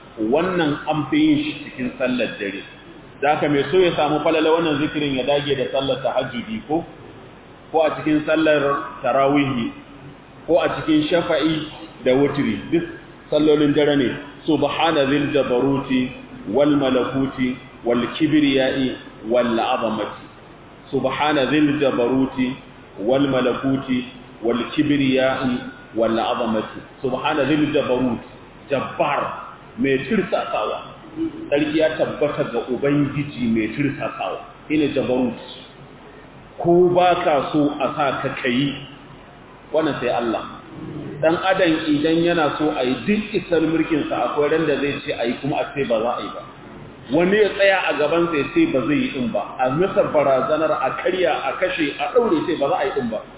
wannan an fi yin shi cikin sallar dare da haka mai so ya samu falala wannan zikirin ya dage da sallar tahajjudi ko ko a cikin sallar tarawihi ko a cikin shafa'i da wutri duk sallolin dare ne subhana zil jabaruti wal malakuti wal kibriyai wal azamati subhana zil jabaruti wal malakuti wal kibriyai wal azamati subhana zil jabarut jabbar mai tirsasawa sarki ya tabbata ga ubangiji mai tirsasawa ina jabarut ko baka so a sa ka kai wannan sai Allah dan adam idan yana so a yi duk isar mulkinsa akwai ran da zai ce a yi kuma a ce ba za a yi ba wani ya tsaya a gaban sai ce ba zai yi din ba a misar barazanar a karya a kashe a ɗaure sai ba za a yi din ba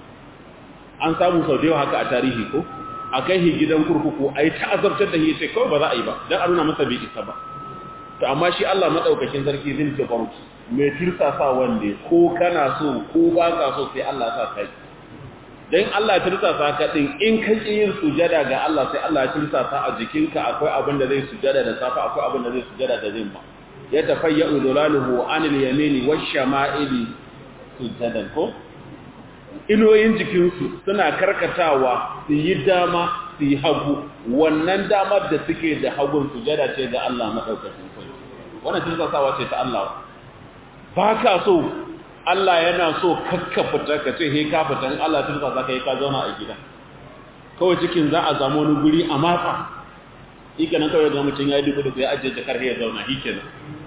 an samu sau da yawa haka a tarihi ko a kai shi gidan kurkuku a yi ta'azabtar da shi sai kawai ba za a yi ba don a nuna masa bai isa ba to amma shi Allah maɗaukakin sarki zai ce baruki mai tirsasa wanda ko kana so ko ba ka so sai Allah sa kai dan Allah tirsasa ka din in ka ki yin sujada ga Allah sai Allah ya tirsasa a jikinka akwai abin da zai sujada da safa akwai abin da zai sujada da zimma ya tafayyu dulaluhu anil yamini wash-shama'ili sujadan ko inoyin jikinsu suna karkatawa su yi dama su yi hagu wannan damar da suke da hagun sujada ce ga Allah madaukakin sarki wannan tirsasawa ce ta Allah ba ka so Allah yana so kakka fita ka ce he ka fita in Allah turka za ka yi ka zauna a gida kawai cikin za a zama wani guri a matsa ika nan kawai ga mutum ya yi dubu da ya ajiye jakar ya zauna shi kenan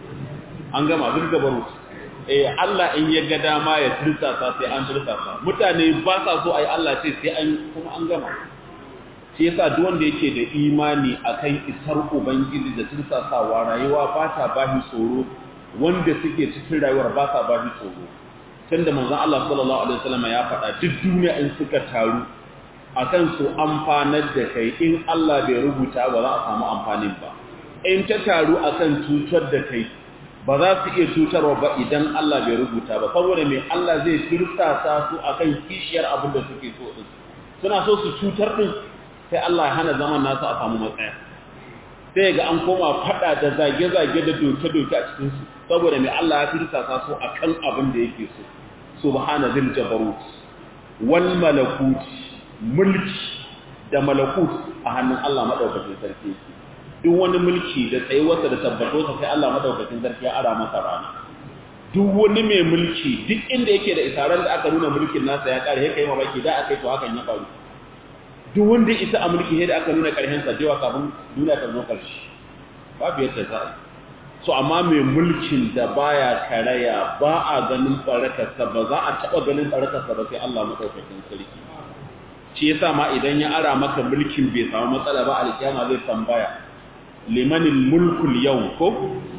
an gama duk da baro eh Allah in ya ga dama ya tursasa sai an tursasa mutane ba sa so ai Allah ce sai an kuma an gama shi yasa duk wanda yake da imani akan isar ubangiji da tursasawa rayuwa ba ta bashi tsoro wanda suke cikin rayuwar ba sa bashi tsoro tunda manzon Allah sallallahu alaihi wasallam ya faɗa duk duniya in suka taru akan su amfanar da kai in Allah bai rubuta ba za a samu amfanin ba in ta taru akan cutar da kai ba za su iya cutarwa ba idan Allah bai rubuta ba saboda me Allah zai tirsasa su akan kishiyar abin da suke so din suna so su cutar din sai Allah ya hana zaman nasu a samu matsaya sai ga an koma fada da zage-zage da doke-doke a cikin su saboda me Allah ya tirsasa su akan abin da yake so subhana zil jabarut wal malakut mulki da malakut a hannun Allah madaukakin sarki yake duk wani mulki da tsayuwarsa da tabbatarsa sai Allah madaukakin sarki ya ara masa rana duk wani mai mulki duk inda yake da isaran da aka nuna mulkin nasa ya kare yake yi mamaki da aka yi to hakan ya faru duk wanda isa a mulki da aka nuna karshen sa jewa kafin duniya ta zo karshe babu yadda za a so amma mai mulkin da baya karaya ba a ganin barakarsa ba za a taɓa ganin barakarsa ba sai Allah madaukakin sarki shi yasa ma idan ya ara maka mulkin bai samu matsala ba alkiyama zai tambaya limanin mulkul yau ko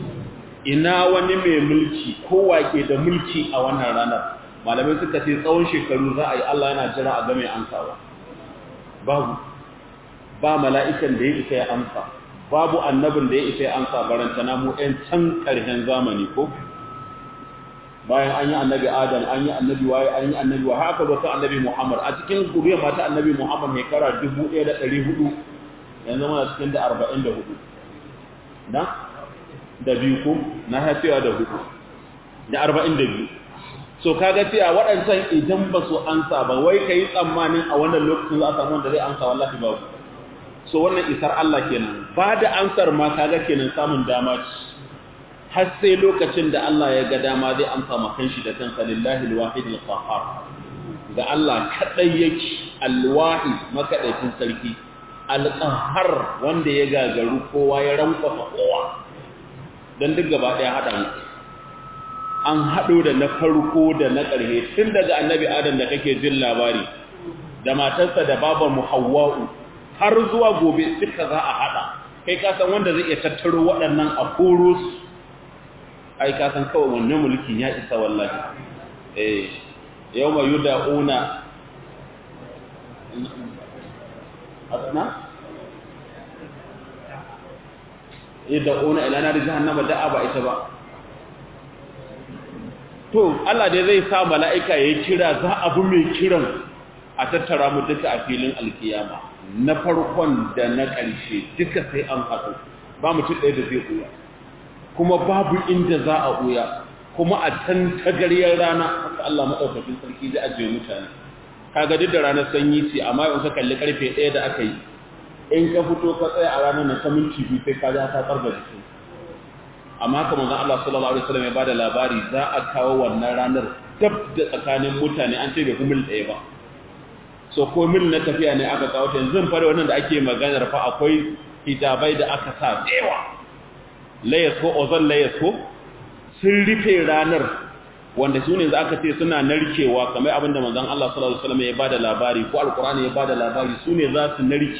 ina wani mai mulki ko wake da mulki a wannan ranar malamai suka ce tsawon shekaru za a yi Allah yana jira a game amsawa babu ba mala'ikan da ya isa ya amsa babu annabin da ya isa ya amsa barantana mu ɗan can ƙarshen zamani ko bayan an yi annabi adam an yi annabi waye an yi annabi wa haka ba su annabi muhammad a cikin guriyar mata annabi muhammad mai kara 1400 yanzu muna cikin da 44 na da biyu ko na haifiwa da hudu da arba'in da biyu so kaga cewa waɗancan idan ba su ansa ba wai ka yi tsammanin a wannan lokacin za a samu wanda zai ansa wallahi ba so wannan isar Allah kenan ba da ansar ma kaga kenan samun dama ce har sai lokacin da Allah ya ga dama zai amsa ma kanshi da kansa lillahi alwahid alqahhar ga Allah kadai yake alwahid makadaitin sarki alqahhar wanda ya gagaru kowa ya rankwafa kowa dan duk gaba daya hada mu an hado da na farko da na ƙarshe tun daga annabi adam da kake jin labari da matarsa da babar mu hawwa'u har zuwa gobe duka za a hada kai ka san wanda zai iya tattaro waɗannan a koro su ai ka san kawai wannan mulkin ya isa wallahi eh yawma yud'una asna yud'una ila nar jahannama da'a ba ita ba to Allah dai zai sa mala'ika ya kira za abu mai kiran a tattara mu duka a filin alkiyama na farkon da na ƙarshe duka sai an haɗu ba mutum ɗaya da zai ɓuya kuma babu inda za a ɓuya kuma a can tagaryar rana haka Allah maɗaukakin sarki zai ajiye mutane kaga duk da ranar sanyi ce amma in ka kalli karfe ɗaya da aka yi in ka fito ka tsaya a ranar na ta minti biyu sai ka ja ta tsarga jikin amma haka manzon Allah sallallahu alaihi wasallam ya bada labari za a kawo wannan ranar dab da tsakanin mutane an ce bai fi mil ɗaya ba so ko mil na tafiya ne aka kawo ta yanzu fara wannan da ake maganar fa akwai hijabai da aka sa dewa layas ko ozon layas ko sun rufe ranar wanda su ne za aka ce suna narkewa kamar abin da manzon Allah sallallahu alaihi wasallam ya bada labari ko alqur'ani ya bada labari su ne za su narki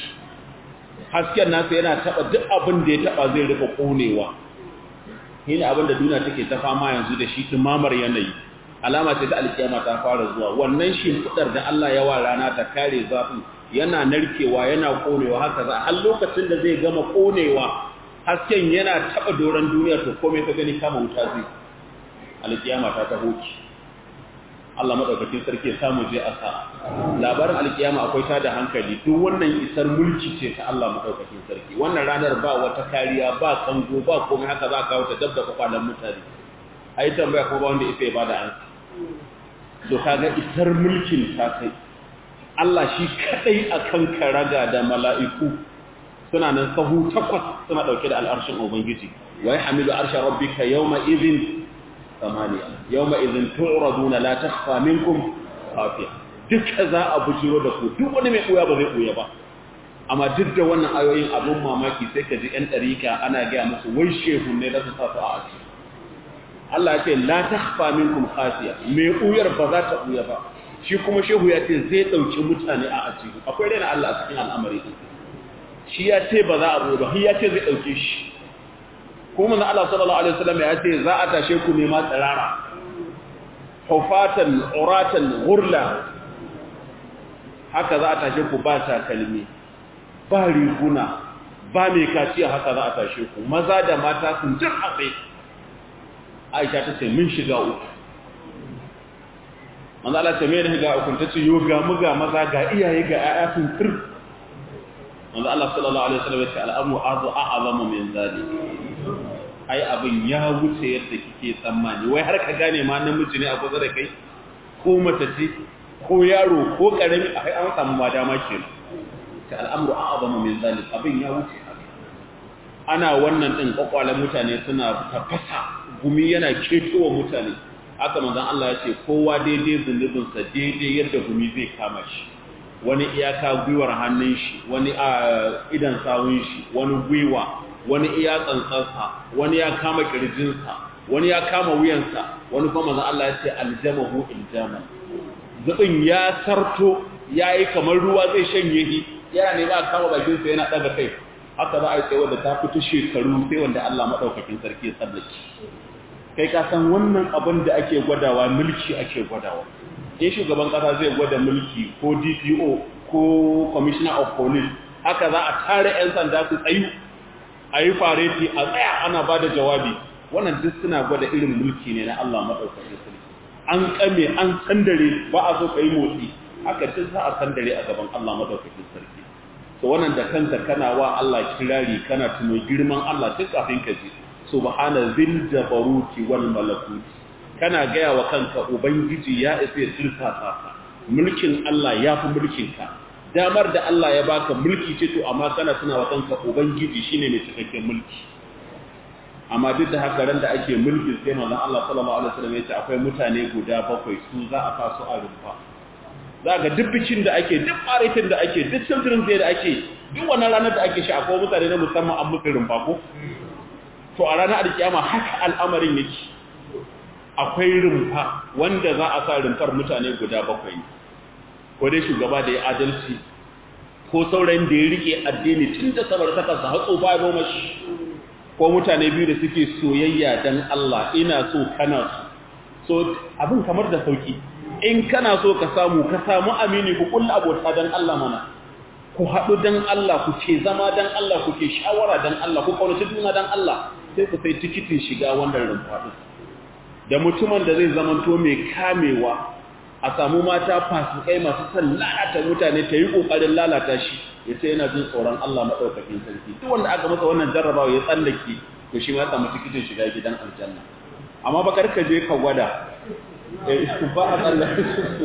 hasken nasa yana taba duk abin da ya taba zai rufe konewa shine abin da duniya take ta fama yanzu da shi tumamar yanayi alama ce ta alkiyama ta fara zuwa wannan shimfidar da Allah ya wa rana ta kare zafin yana narkewa yana konewa haka za har lokacin da zai gama konewa hasken yana taba doran duniya to komai ka gani kama wuta zai alkiyama ta taho ki Allah madaukakin sarki ya samu je a sa labarin alkiyama akwai ta da hankali duk wannan isar mulki ce ta Allah madaukakin sarki wannan ranar ba wata kariya ba kango ba komai haka za ka kawo ta dabda kwakwalen mutane ai tambaya ko ba wanda isa ya bada ansa to kaga isar mulkin ta kai Allah shi kadai akan karaga da mala'iku suna nan sahu takwas suna dauke da al'arshin ubangiji wa yahmilu arsha rabbika yawma idhin samaniya yawma idhin tu'raduna la takhfa minkum khafiya duka za a bujiro da ku duk wani mai buya ba zai buya ba amma duk da wannan ayoyin abun mamaki sai ka ji yan dariƙa ana ga musu wai shehu ne da su sa su a aji Allah ya ce la takhfa minkum khafiya mai buyar ba za ta buya ba shi kuma shehu ya ce zai dauki mutane a aji akwai rena Allah a cikin al'amari din shi ya ce ba za a buya ba shi ya ce zai dauke shi kuma manzo Allah sallallahu alaihi wasallam ya ce za a tashe ku ne ma tsirara hufatan uratan ghurla haka za a tashe ku ba takalmi ba riguna ba mai kaciya haka za a tashe ku maza da mata sun jin abai Aisha ta ce mun shiga uku manzo Allah ce me ne ga uku ta ce yo ga mu ga maza ga iyaye ga ƴaƴa sun tur manzo Allah sallallahu alaihi wasallam ya ce al'amru azu a'zamu min zalik ai abin ya wuce yadda kike tsammani wai har ka gane ma namiji ne a kusa da kai ko mace ce ko yaro ko karami ai an samu ma dama kenan ta al'amru a'zamu min zalik abin ya wuce ana wannan din kwakwalen mutane suna tafasa gumi yana ketowa mutane haka manzon Allah ya ce kowa daidai zunubin sa daidai yadda gumi zai kama shi wani iyaka gwiwar hannun shi wani a idan sawun shi wani gwiwa wani iya tsantsarsa wani ya kama kirjinsa wani ya kama wuyansa wani kuma manzon Allah ya ce aljamahu iljaman zubin ya sarto yayi kamar ruwa zai shanye shi yana ne ba kama bakin sa yana daga kai haka za a yi sai wanda ta fito shekaru sai wanda Allah madaukakin sarki ya tsallake kai ka san wannan abin da ake gwadawa mulki ake gwadawa in shugaban kasa zai gwada mulki ko DPO ko commissioner of police haka za a tare yan sanda su tsayu a yi fareti a tsaya ana ba da jawabi wannan duk suna gwada irin mulki ne na Allah maɗaukakin sarki an kame an sandare ba a so ka yi motsi haka duk za a sandare a gaban Allah maɗaukakin sarki to wannan da kanka kana wa Allah kirari kana tuno girman Allah duk kafin ka ji subhana zil jabaruti wal malakuti kana gaya wa kanka ubangiji ya isa ya tilsasa ka mulkin Allah ya fi mulkin ka damar da Allah ya baka mulki ce to amma kana tuna wa kanka ubangiji shine mai cikakken mulki amma duk da haka ran da ake mulki sai manzon Allah sallallahu alaihi wasallam ya ce akwai mutane guda bakwai su za a fasu a rumfa za ga duk bikin da ake duk faritin da ake duk children's day da ake duk wannan ranar da ake shi akwai mutane na musamman an musu rumfa ko to a ranar alkiyama haka al'amarin yake akwai rumfa wanda za a sa rumfar mutane guda bakwai ko dai shugaba da ya adalci ko saurayin da ya rike addini tun da sabar ta kansa hatso ba ya mashi ko mutane biyu da suke soyayya dan Allah ina so kana so so abin kamar da sauki in kana so ka samu ka samu amini ku kulla abota dan Allah mana ku haɗu dan Allah ku ce zama dan Allah ku ke shawara dan Allah ku kaunaci juna dan Allah sai ku sai tikitin shiga wannan rumfa da mutumin da zai zamanto mai kamewa a a samu mata fasikai masu son lalata mutane ta yi ƙoƙarin lalata shi ya ce yana jin tsoron Allah maɗaukakin sarki duk wanda aka masa wannan jarrabawa ya tsallake to shi ma ya samu tikitin shiga gidan aljanna amma ba karka je ka gwada ba a tsallake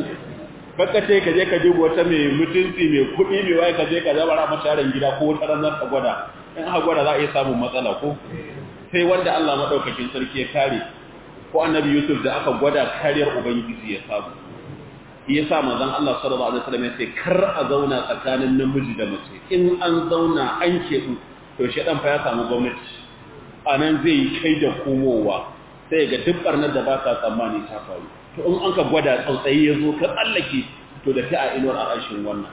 baka ce ka je ka duba wata mai mutunci mai kuɗi mai waye ka je ka zabara mata yaron gida ko wata ranar ka gwada in aka gwada za a iya samun matsala ko sai wanda Allah maɗaukakin sarki ya kare ko annabi Yusuf da aka gwada kariyar ubangiji ya samu ya sa manzon Allah sallallahu alaihi wasallam ya ce kar a zauna tsakanin namiji da mace in an zauna an keɓu to shedan fa ya samu gwamnati anan zai yi kai da komowa sai ga duk barnar da ba ka tsammani ta faru to in an ka gwada tsautsayi ya zo ka tsallake to da ta a inuwar arashin wannan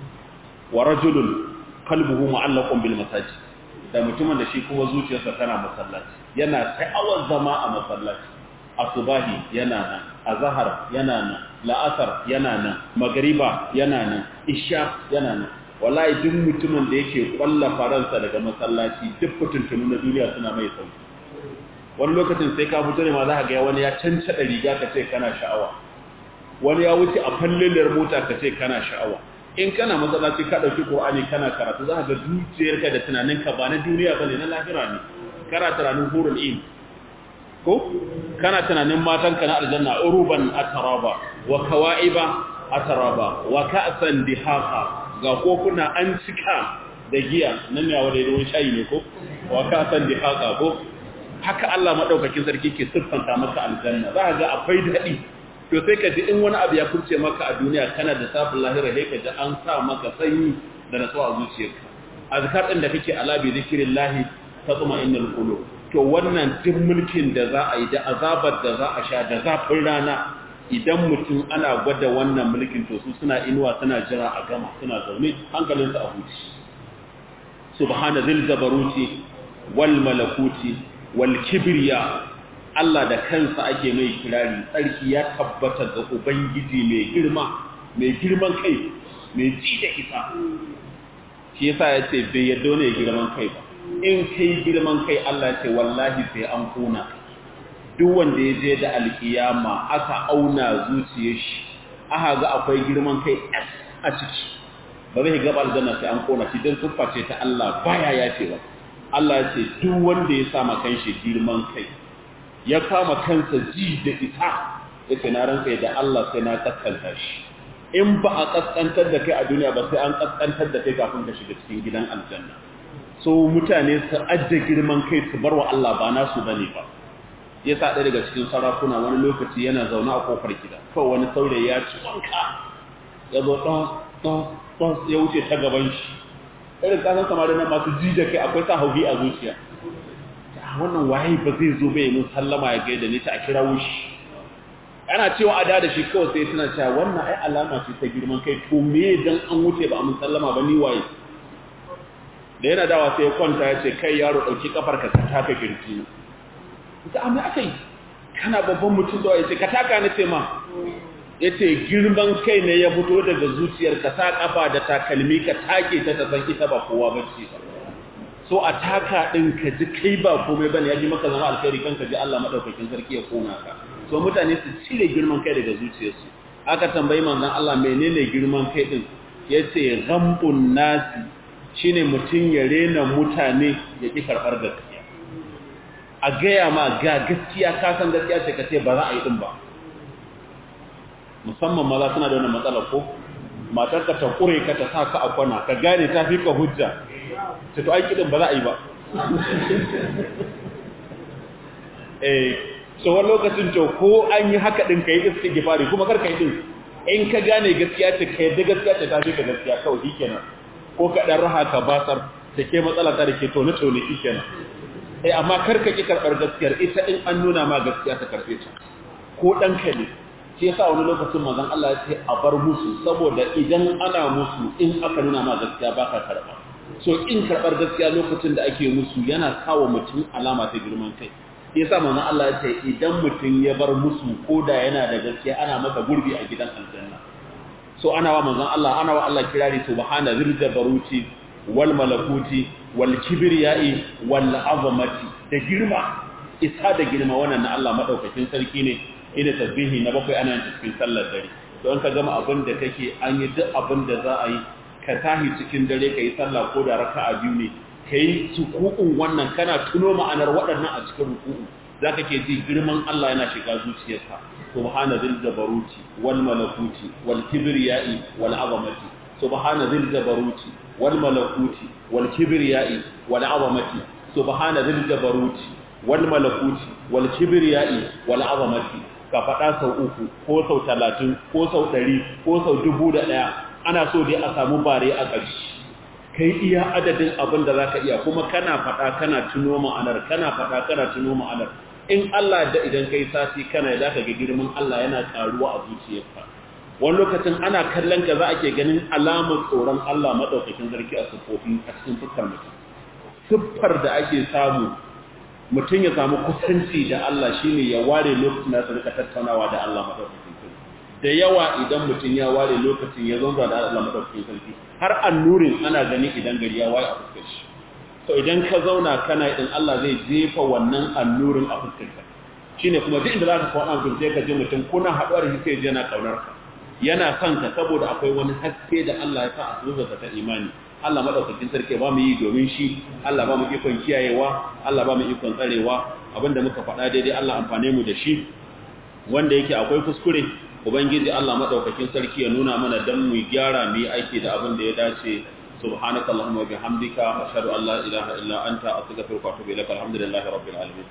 wa rajulun qalbuhu mu'allaqun bil masajid da mutumin da shi kuma zuciyarsa tana masallaci yana ta'awar zama a masallaci asubahi yana nan azhar yana nan la'asar yana nan magriba yana nan isha yana nan wallahi duk mutumin da yake kwalla faransa daga masallaci duk fitintunu na duniya suna mai sauki wani lokacin sai ka fito ne ma za ka ga wani ya cancada riga ka ce kana sha'awa wani ya wuce a falliliyar mota ka ce kana sha'awa in kana masallaci ka dauki qur'ani kana karatu za ka ga zuciyarka da tunaninka ba na duniya bane na lahira ne kana tunanin hurul in ko kana tunanin matanka na aljanna uruban ataraba wa kawaiba ataraba wa ka'san dihaqa ga kofuna an cika da giya nan ne wanda ruwan shayi ne ko wa ka'san dihaqa ko haka Allah madaukakin sarki ke siffanta maka aljanna za ka ga akwai dadi to sai ka ji in wani abu ya kurce maka a duniya kana da safin lahira sai ka ji an sa maka sanyi da natsuwa a zuciyarka azkar din da kake ala bi zikrillahi tatma'innul qulub to wannan duk mulkin da za a yi da azabar da za a sha da zafin rana idan mutum ana gwada wannan mulkin to su suna inuwa suna jira a gama suna zaune hankalinsu a huci subhana zil jabaruti wal malakuti wal kibriya Allah da kansa ake mai kirari tsarki ya tabbata ga ubangiji mai girma mai girman kai mai ji da isa shi yasa ya ce bai yadda ne girman kai ba in kai girman kai Allah ce wallahi sai an kuna duk wanda ya je da alkiyama aka auna zuciyar shi aka ga akwai girman kai a ciki ba zai gaba aljanna sai an kona shi don siffa ce ta Allah baya ya ce ba Allah ya ce duk wanda ya sama kanshi girman kai ya kama kansa ji da ita yace na ranka da Allah sai na kaskanta shi in ba a kaskantar da kai a duniya ba sai an kaskantar da kai kafin ka shiga cikin gidan aljanna so mutane su adda girman kai su bar wa Allah ba nasu bane ba ya sa ɗaya daga cikin sarakuna wani lokaci yana zaune a kofar gida kawai wani saurayi ya ci wanka ya zo ɗan ɗan ɗan ya wuce ta gaban shi irin kasan samari na masu ji da kai akwai sa hauhi a zuciya wannan waye ba zai zo bai mun sallama ya gaida ni ta a kira wushi ana cewa a da shi kawai sai suna cewa wannan ai alama ce ta girman kai to me dan an wuce ba a mun sallama ba ni waye da yana dawa sai ya kwanta ya ce kai yaro ɗauki kafar ka taka kirji ita amma aka yi kana babban mutum da ya ce ka taka na ce ma ya ce girman kai ne ya fito daga zuciyar ka sa kafa da takalmi ka take ta ta san ita ba kowa ba ce so a taka ɗin ka ji kai ba komai bane ya ji maka zama alkhairi kan ka ji Allah madaukakin sarki ya kona ka so mutane su cire girman kai daga zuciyarsu aka tambayi manzon Allah menene girman kai din yace ghambun nasi shine mutum ya rena mutane ya ƙi karɓar gaskiya a gaya ma ga gaskiya ka san gaskiya ce ka ce ba za a yi ɗin ba musamman maza suna da wani matsala ko matar ka ta ƙure ka ta sa ka a kwana ka gane ta fi ka hujja ta to aiki ɗin ba za a yi ba eh tsohon lokacin to ko an yi haka ɗin ka yi iske gifari kuma kar ka yi ɗin in ka gane gaskiya ce ka yadda gaskiya ce ta fi ka gaskiya kawai shi kenan ko ka ɗan raha ka basar da ke matsala ta da ke tone-tone shi kenan eh amma kar ka ƙi karɓar gaskiyar ita in an nuna ma gaskiya ta karɓe ta ko ɗanka ne shi yasa wani lokacin manzon Allah ya ce a bar musu saboda idan ana musu in aka nuna ma gaskiya ba ka karɓa so in karɓar gaskiya lokacin da ake musu yana kawo mutum alama ta girman kai yasa manzon Allah ya ce idan mutum ya bar musu ko da yana da gaskiya ana masa gurbi a gidan aljanna so ana wa manzon Allah ana wa Allah kirari subhana zil jabaruti wal malakuti wal kibriyai wal azamati da girma isa da girma wannan na Allah madaukakin sarki ne ina tasbihi na bakwai ana yin cikin sallar dare don ka gama abin da kake an yi duk abin da za a yi ka tahi cikin dare ka yi sallah ko da raka'a biyu ne ka yi suku'un wannan kana tuno ma'anar waɗannan a cikin ruku'u za ka ke ji girman Allah yana shiga zuciyarka subhana zil jabaruti wal malakuti wal kibriyai wal azamati subhana zil jabaruti wal malakuti wal kibriyai wal azamati subhana zil jabaruti wal malakuti wal kibriyai wal azamati ka faɗa sau uku ko sau talatin ko sau ɗari ko sau dubu da ɗaya ana so dai a samu bare a ƙarshe kai iya adadin abin da za ka iya kuma kana faɗa kana tuno ma'anar kana faɗa kana tuno ma'anar in Allah da idan kai sati kana za ka ga girman Allah yana ƙaruwa a zuciyarka wani lokacin ana kallon ka za a ke ganin alamar tsoron Allah maɗaukakin sarki a siffofin a cikin fuskar mutum siffar da ake samu mutum ya samu kusanci da Allah shine ya ware lokacin da su rika tattaunawa da Allah madaukakin sarki da yawa idan mutum ya ware lokacin ya zonza da Allah madaukakin sarki har annurin ana gani idan gari ya waye a fuskar shi to idan ka zauna kana idan Allah zai jefa wannan annurin a fuskar ka shine kuma duk inda zaka kawo mutum sai ka ji mutum kuna haɗuwa da shi sai yana kaunar ka yana son ka saboda akwai wani haske da Allah ya sa a zuciyarka ta imani Allah madaukakin sarki ba mu yi domin shi Allah ba mu ikon kiyayewa Allah ba mu ikon tsarewa abinda muka faɗa daidai Allah amfane mu da shi wanda yake akwai kuskure ubangiji Allah madaukakin sarki ya nuna mana dan mu gyara mu yi aiki da abin da ya dace subhanaka allahumma wa bihamdika ashhadu an la ilaha illa anta astaghfiruka wa atubu ilaik alhamdulillahi rabbil alamin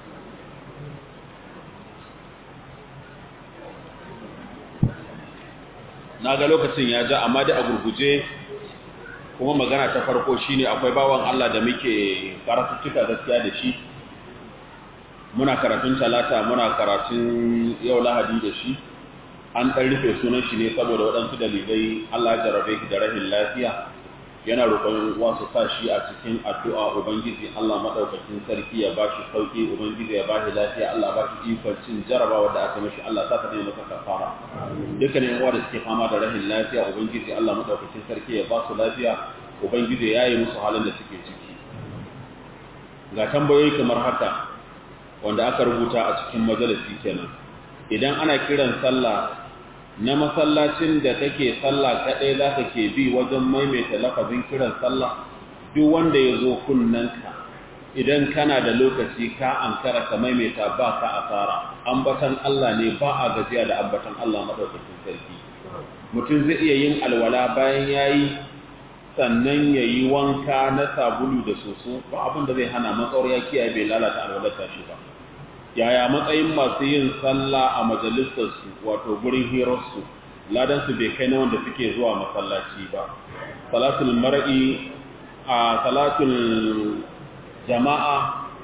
na ga lokacin ya ja amma da a gurguje kuma magana ta farko shine akwai bawan Allah da muke karatuttuka gaskiya da shi muna karatun talata muna karatun yau lahadi da shi an ɗan rufe sunan shi ne saboda waɗansu dalilai Allah jarabe shi da rahin lafiya yana roƙon wasu sa shi a cikin addu'a ubangiji Allah madaukakin sarki ya bashi sauki ubangiji ya bashi lafiya Allah ba shi ikon cin jarabawa da aka mishi Allah ta kada masa kafara dukkanin uwa da suke fama da rahin lafiya ubangiji Allah madaukakin sarki ya ba su lafiya ubangiji ya yi musu halin da suke ciki ga tambayoyi kamar haka wanda aka rubuta a cikin majalisi kenan idan ana kiran sallah na masallacin da kake sallah kaɗai za ka ke bi wajen maimaita lafazin kiran sallah duk wanda ya zo kunnanka idan kana da lokaci ka ankara ka maimaita ba ka asara ambatan Allah ne ba a gajiya da ambatan Allah madaukakin sarki mutum zai iya yin alwala bayan yayi sannan ya yi wanka na sabulu da soso ba abin da zai hana matsawar ya kiyaye bai lalata alwalarsa shi ba yaya matsayin masu yin sallah a majalisarsu wato gurin hirarsu ladansu bai kai na wanda suke zuwa masallaci ba salatul mar'i a salatul jama'a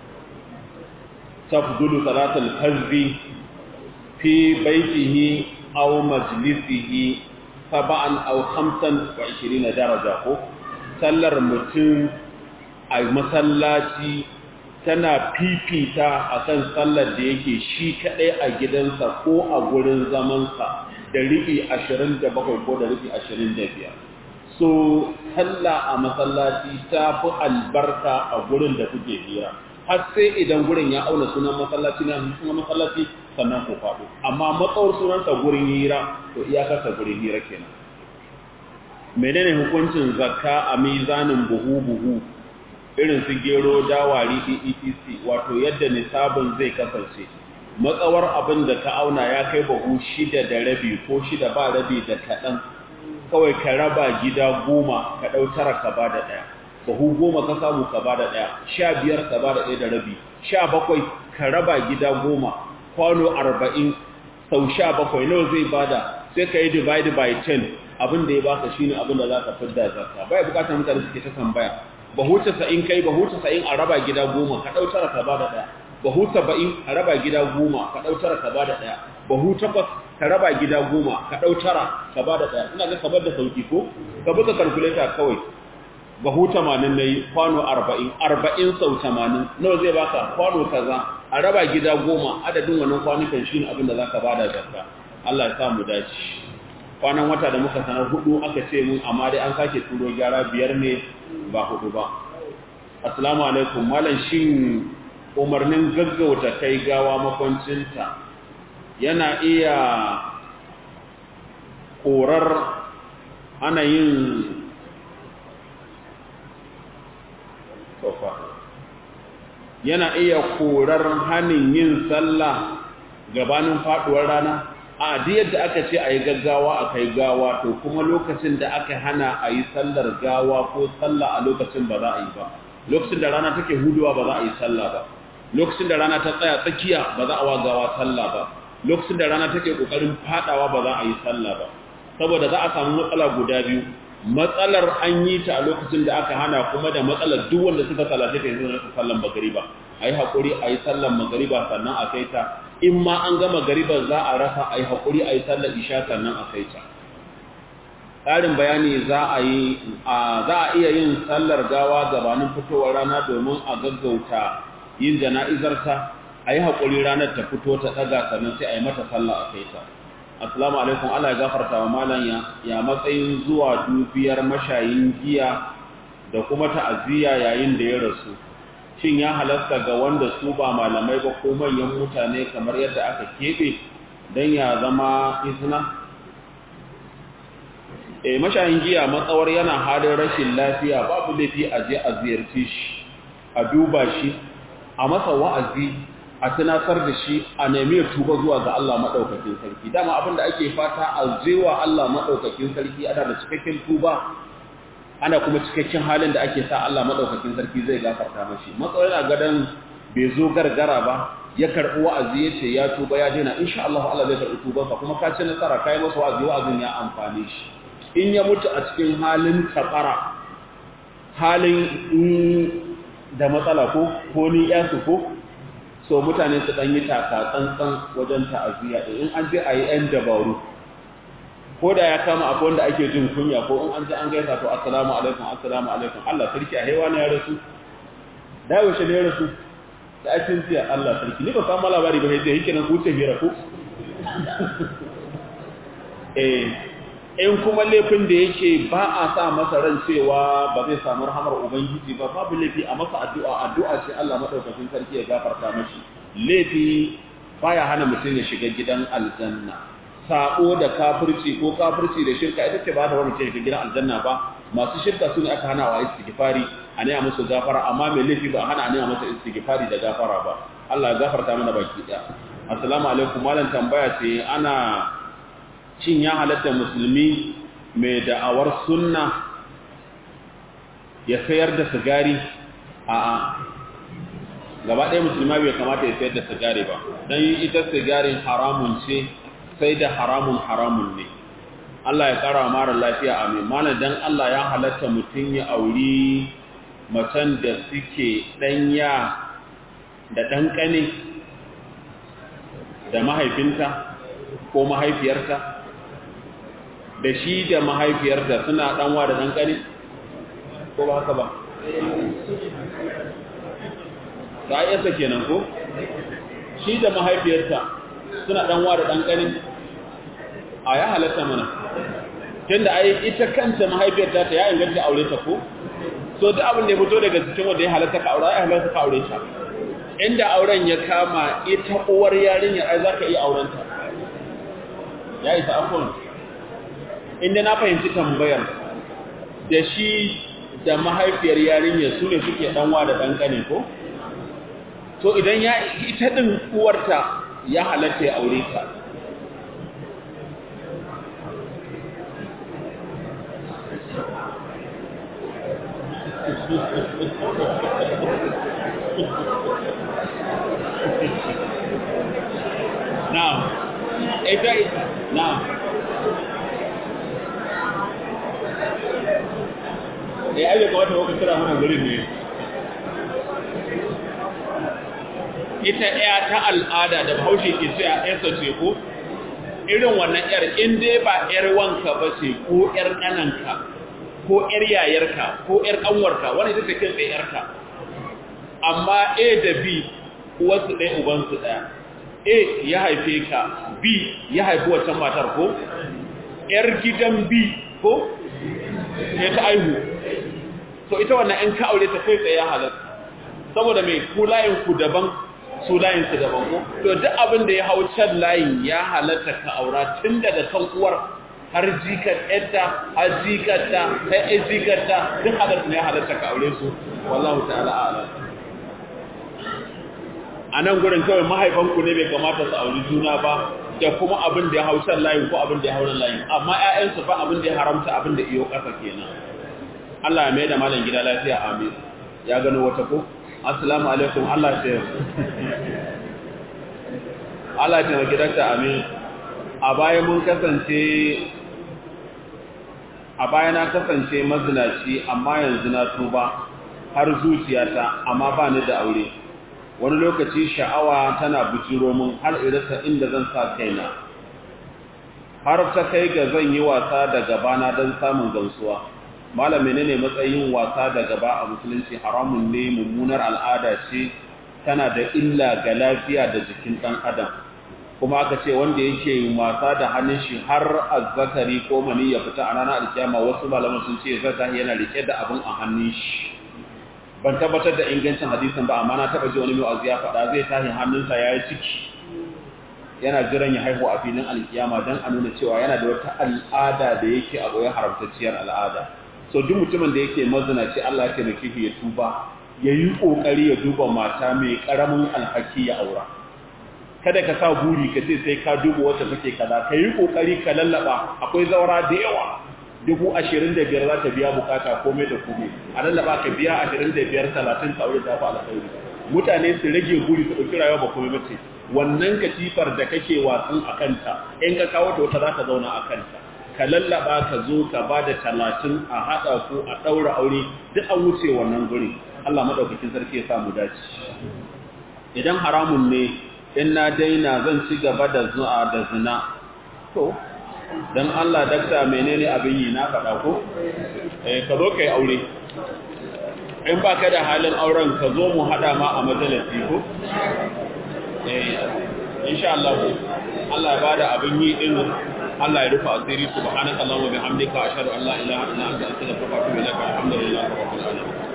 tafdulu salatul hazbi fi baitihi aw majlisihi saba'an aw khamsan wa 20 daraja ko sallar mutum a masallaci tana fifita a kan sallar da yake shi kaɗai a gidansa ko a gurin zamansa da riɓi ashirin da bakwai ko da riɓi ashirin da biyar so sallah a masallaci ta fi albarka a gurin da kuke hira har sai idan gurin ya auna sunan masallaci na sunan masallaci sannan ku faɗo amma matsawar sunansa gurin hira to iyakarsa gurin hira kenan menene hukuncin zakka a mizanin buhu-buhu irin su gero dawari etc wato yadda nisabin zai kasance matsawar abin da ka auna ya kai bahu shida da rabi ko shida ba rabi da kaɗan kawai ka raba gida goma ka ɗau tara ka ba da ɗaya bahu goma ka samu ka ba da ɗaya sha biyar ka ba da ɗaya da rabi sha bakwai ka raba gida goma kwano arba'in sau sha bakwai nawa zai bada sai ka yi divide by ten abin da ya baka shine abin da za ka fidda zakka bai bukatar mutane suke ta tambaya bahu casa'in kai bahu casa'in a raba gida goma ka ɗau tara ka ba da ɗaya bahu saba'in a raba gida goma ka ɗau tara ka ba da ɗaya bahu takwas ka raba gida goma ka ɗau tara ka ba da ɗaya ina ga kabar da sauki ko ka buga kalkuleta kawai bahu tamanin na yi kwano arba'in arba'in sau tamanin nawa zai baka kwano kaza a raba gida goma adadin wannan kwanukan shi ne abin da za ka ba da zakka Allah ya sa mu dace kwanan wata da muka sanar hudu aka ce mun amma dai an sake turo gyara biyar ne ba hudu ba assalamu alaikum malam shin umarnin gaggauta kai gawa makwancinta yana iya korar ana yin sofa yana iya korar hannun yin sallah gabanin faduwar rana a duk yadda aka ce a yi gaggawa a kai gawa to kuma lokacin da aka hana a yi sallar gawa ko sallah a lokacin ba za a yi ba lokacin da rana take huduwa ba za a yi sallah ba lokacin da rana ta tsaya tsakiya ba za a wa gawa sallah ba lokacin da rana take kokarin fadawa ba za a yi sallah ba saboda za a samu matsala guda biyu matsalar an yi ta a lokacin da aka hana kuma da matsalar duk wanda suka salace ta yanzu su sallan magariba a yi haƙuri a yi sallan magariba sannan a kai ta in ma an gama gariban za a rasa a yi haƙuri a yi sallar isha sannan a kai ta ƙarin bayani za a yi za a iya yin sallar gawa gabanin fitowar rana domin a gaggauta yin jana'izarta a yi haƙuri ranar ta fito ta ɗaga sannan sai a yi mata sallah a kai ta assalamu alaikum Allah ya gafarta wa malam ya matsayin zuwa dubiyar mashayin giya da kuma ta'aziyya yayin da ya rasu shin ya halasta ga wanda su ba malamai ba ko manyan mutane kamar yadda aka keɓe don ya zama izina e mashayin giya matsawar yana halin rashin lafiya babu laifi a je a ziyarci shi a duba shi a masa wa'azi a tunatar da shi a nemi tuba zuwa ga Allah maɗaukakin sarki dama abin da ake fata a zewa Allah maɗaukakin sarki ana da cikakken tuba ana kuma cikakken halin da ake sa Allah maɗaukakin sarki zai gafarta mashi matsawar yana gadon bai zo gargara ba ya karɓi wa'azi ya ce ya tuba ya daina insha Allah Allah zai karɓi tubansa kuma ka ci nasara ka yi masa wa'azi wa'azin ya amfane shi in ya mutu a cikin halin tabara halin da matsala ko ko ni yasu ko so mutane su ɗan yi taka tsantsan wajen ta'aziyya in an je a yi ‘yan dabaru ko da ya kama akwai wanda ake jin kunya ko in an ji an gaisa to assalamu alaikum assalamu alaikum Allah sarki a haiwa na ya rasu da yaushe ne ya rasu da akin tiya Allah sarki ni ba samu labari ba sai yake nan kuce hira ko eh in kuma laifin da yake ba a sa masa ran cewa ba zai samu rahamar ubangiji ba babu laifi a masa addu'a addu'a ce Allah madaukakin sarki ya gafarta mashi laifi baya hana mutum ya shiga gidan aljanna sako da kafirci ko kafirci da shirka ita ce ba ta wani ce gidan aljanna ba masu shirka su ne aka hana wa istighfari a ne musu gafara amma mai laifi ba hana a ne masa istighfari da gafara ba Allah ya gafarta mana baki daya assalamu alaikum malam tambaya ce ana shin ya halatta musulmi mai da'awar sunna ya sayar da sigari a'a gaba ɗaya musulma bai kamata ya sayar da sigari ba don ita sigarin haramun ce sai da haramun haramun ne Allah ya ƙara mara lafiya a mai mana don Allah ya halatta mutum ya auri macen da suke ɗanya da ɗanƙane da mahaifinta ko mahaifiyarta da shi da mahaifiyarta suna ɗanwa da ɗanƙane ko ba haka ba ta yasa kenan ko shi da mahaifiyarta suna ɗanwa da ɗanƙane a ya halatta mana tunda ai ita kanta mahaifiyarta ta ya inganta aure ta ko so duk abin da ya fito daga cikin wanda ya halatta ka aure ya halatta ka aure ta inda auren ya kama ita uwar yarinyar ai zaka iya auren ta ya isa afon inda na fahimci tambayar da shi da mahaifiyar yarinyar su ne suke ɗanwa da ɗanƙane ko to idan ya ita ɗin uwarta ya halatta ya aure ta Now, ita now ya aje ga wata wakil kira mana gurin ne ita ɗaya ta al'ada da bahaushe ke ce a ƴarsa ce ko irin wannan ƴar in dai ba ƴar wanka ba ce ko ƴar ƙananka ko ƴar yayarka ko ƴar ƙanwarka wani ita ce kin tsaye ƴarka amma a da b uwarsu ɗaya ubansu ɗaya a ya haife ka b ya haifi wancan matar ko ƴar gidan b ko ya ta aihu to ita wannan in ka aure ta kai tsaye halatta saboda mai ku layin ku daban su layin su daban ko to duk abin da ya hau can layin ya halatta ka aura tun daga kan uwar har jikar yadda har jikarta ta yi jikarta duk halatta ne halatta ka aure su wallahu ta'ala ala a nan gurin kawai mahaifanku ne bai kamata su auri juna ba da kuma abin da ya hau can layin ko abin da ya hau nan layin amma ƴaƴansu fa abin da ya haramta abin da iyo ƙasa kenan Allah ya mai da malam gida lafiya amin ya gano wata ko assalamu alaikum Allah ya Allah ya taimaki dakta amin a baya mun kasance a baya na kasance mazinaci amma yanzu na tuba har zuciyata amma ba ni da aure wani lokaci sha'awa tana bujiro mun har irasa inda zan sa kaina har ta kai ga zan yi wasa da gabana don samun gamsuwa malam menene matsayin wasa da gaba a musulunci haramun ne mummunar al'ada ce tana da illa ga lafiya da jikin ɗan adam kuma aka ce wanda yake wasa da hannun shi har azzakari ko mani ya fita a ranar alkiyama wasu malaman sun ce zata yana rike da abin a hannun shi ban tabbatar da ingancin hadisin ba amma na taba ji wani mai azu ya faɗa zai tashi hannunsa ya yi ciki yana jiran ya haihu a filin alkiyama don a nuna cewa yana da wata al'ada da yake a goyon haramtacciyar al'ada so duk mutumin da yake mazinaci Allah ya taimake shi ya tuba ya yi ƙoƙari ya duba mata mai ƙaramin alhaki ya aura kada ka sa buri ka ce sai ka duba wacce take kaza ka yi ƙoƙari ka lallaba akwai zaura da yawa dubu ashirin da biyar za ta biya bukata komai da komai a lallaba ka biya ashirin da biyar talatin tsaure ta fi alkhairi mutane su rage buri su ɗauki rayuwa ba komai bace wannan katifar da kake watsun a kanta in ka kawo ta wata za ka zauna a kanta ka lallaba ka zo ka ba da talatin a haɗa ku a ɗaura aure duk an wuce wannan guri Allah maɗaukakin sarki ya samu dace idan haramun ne in na daina zan ci gaba da zuwa da zina to dan Allah dakta menene abin yi na faɗa ko eh ka zo kai aure in ba ka da halin auren ka zo mu haɗa ma a majalisi ko eh insha Allah Allah ya bada abin yi din Allah ya rufa asiri subhanaka allahumma bihamdika ashhadu an la ilaha illa anta astaghfiruka wa atubu ilaik alhamdulillahi rabbil alamin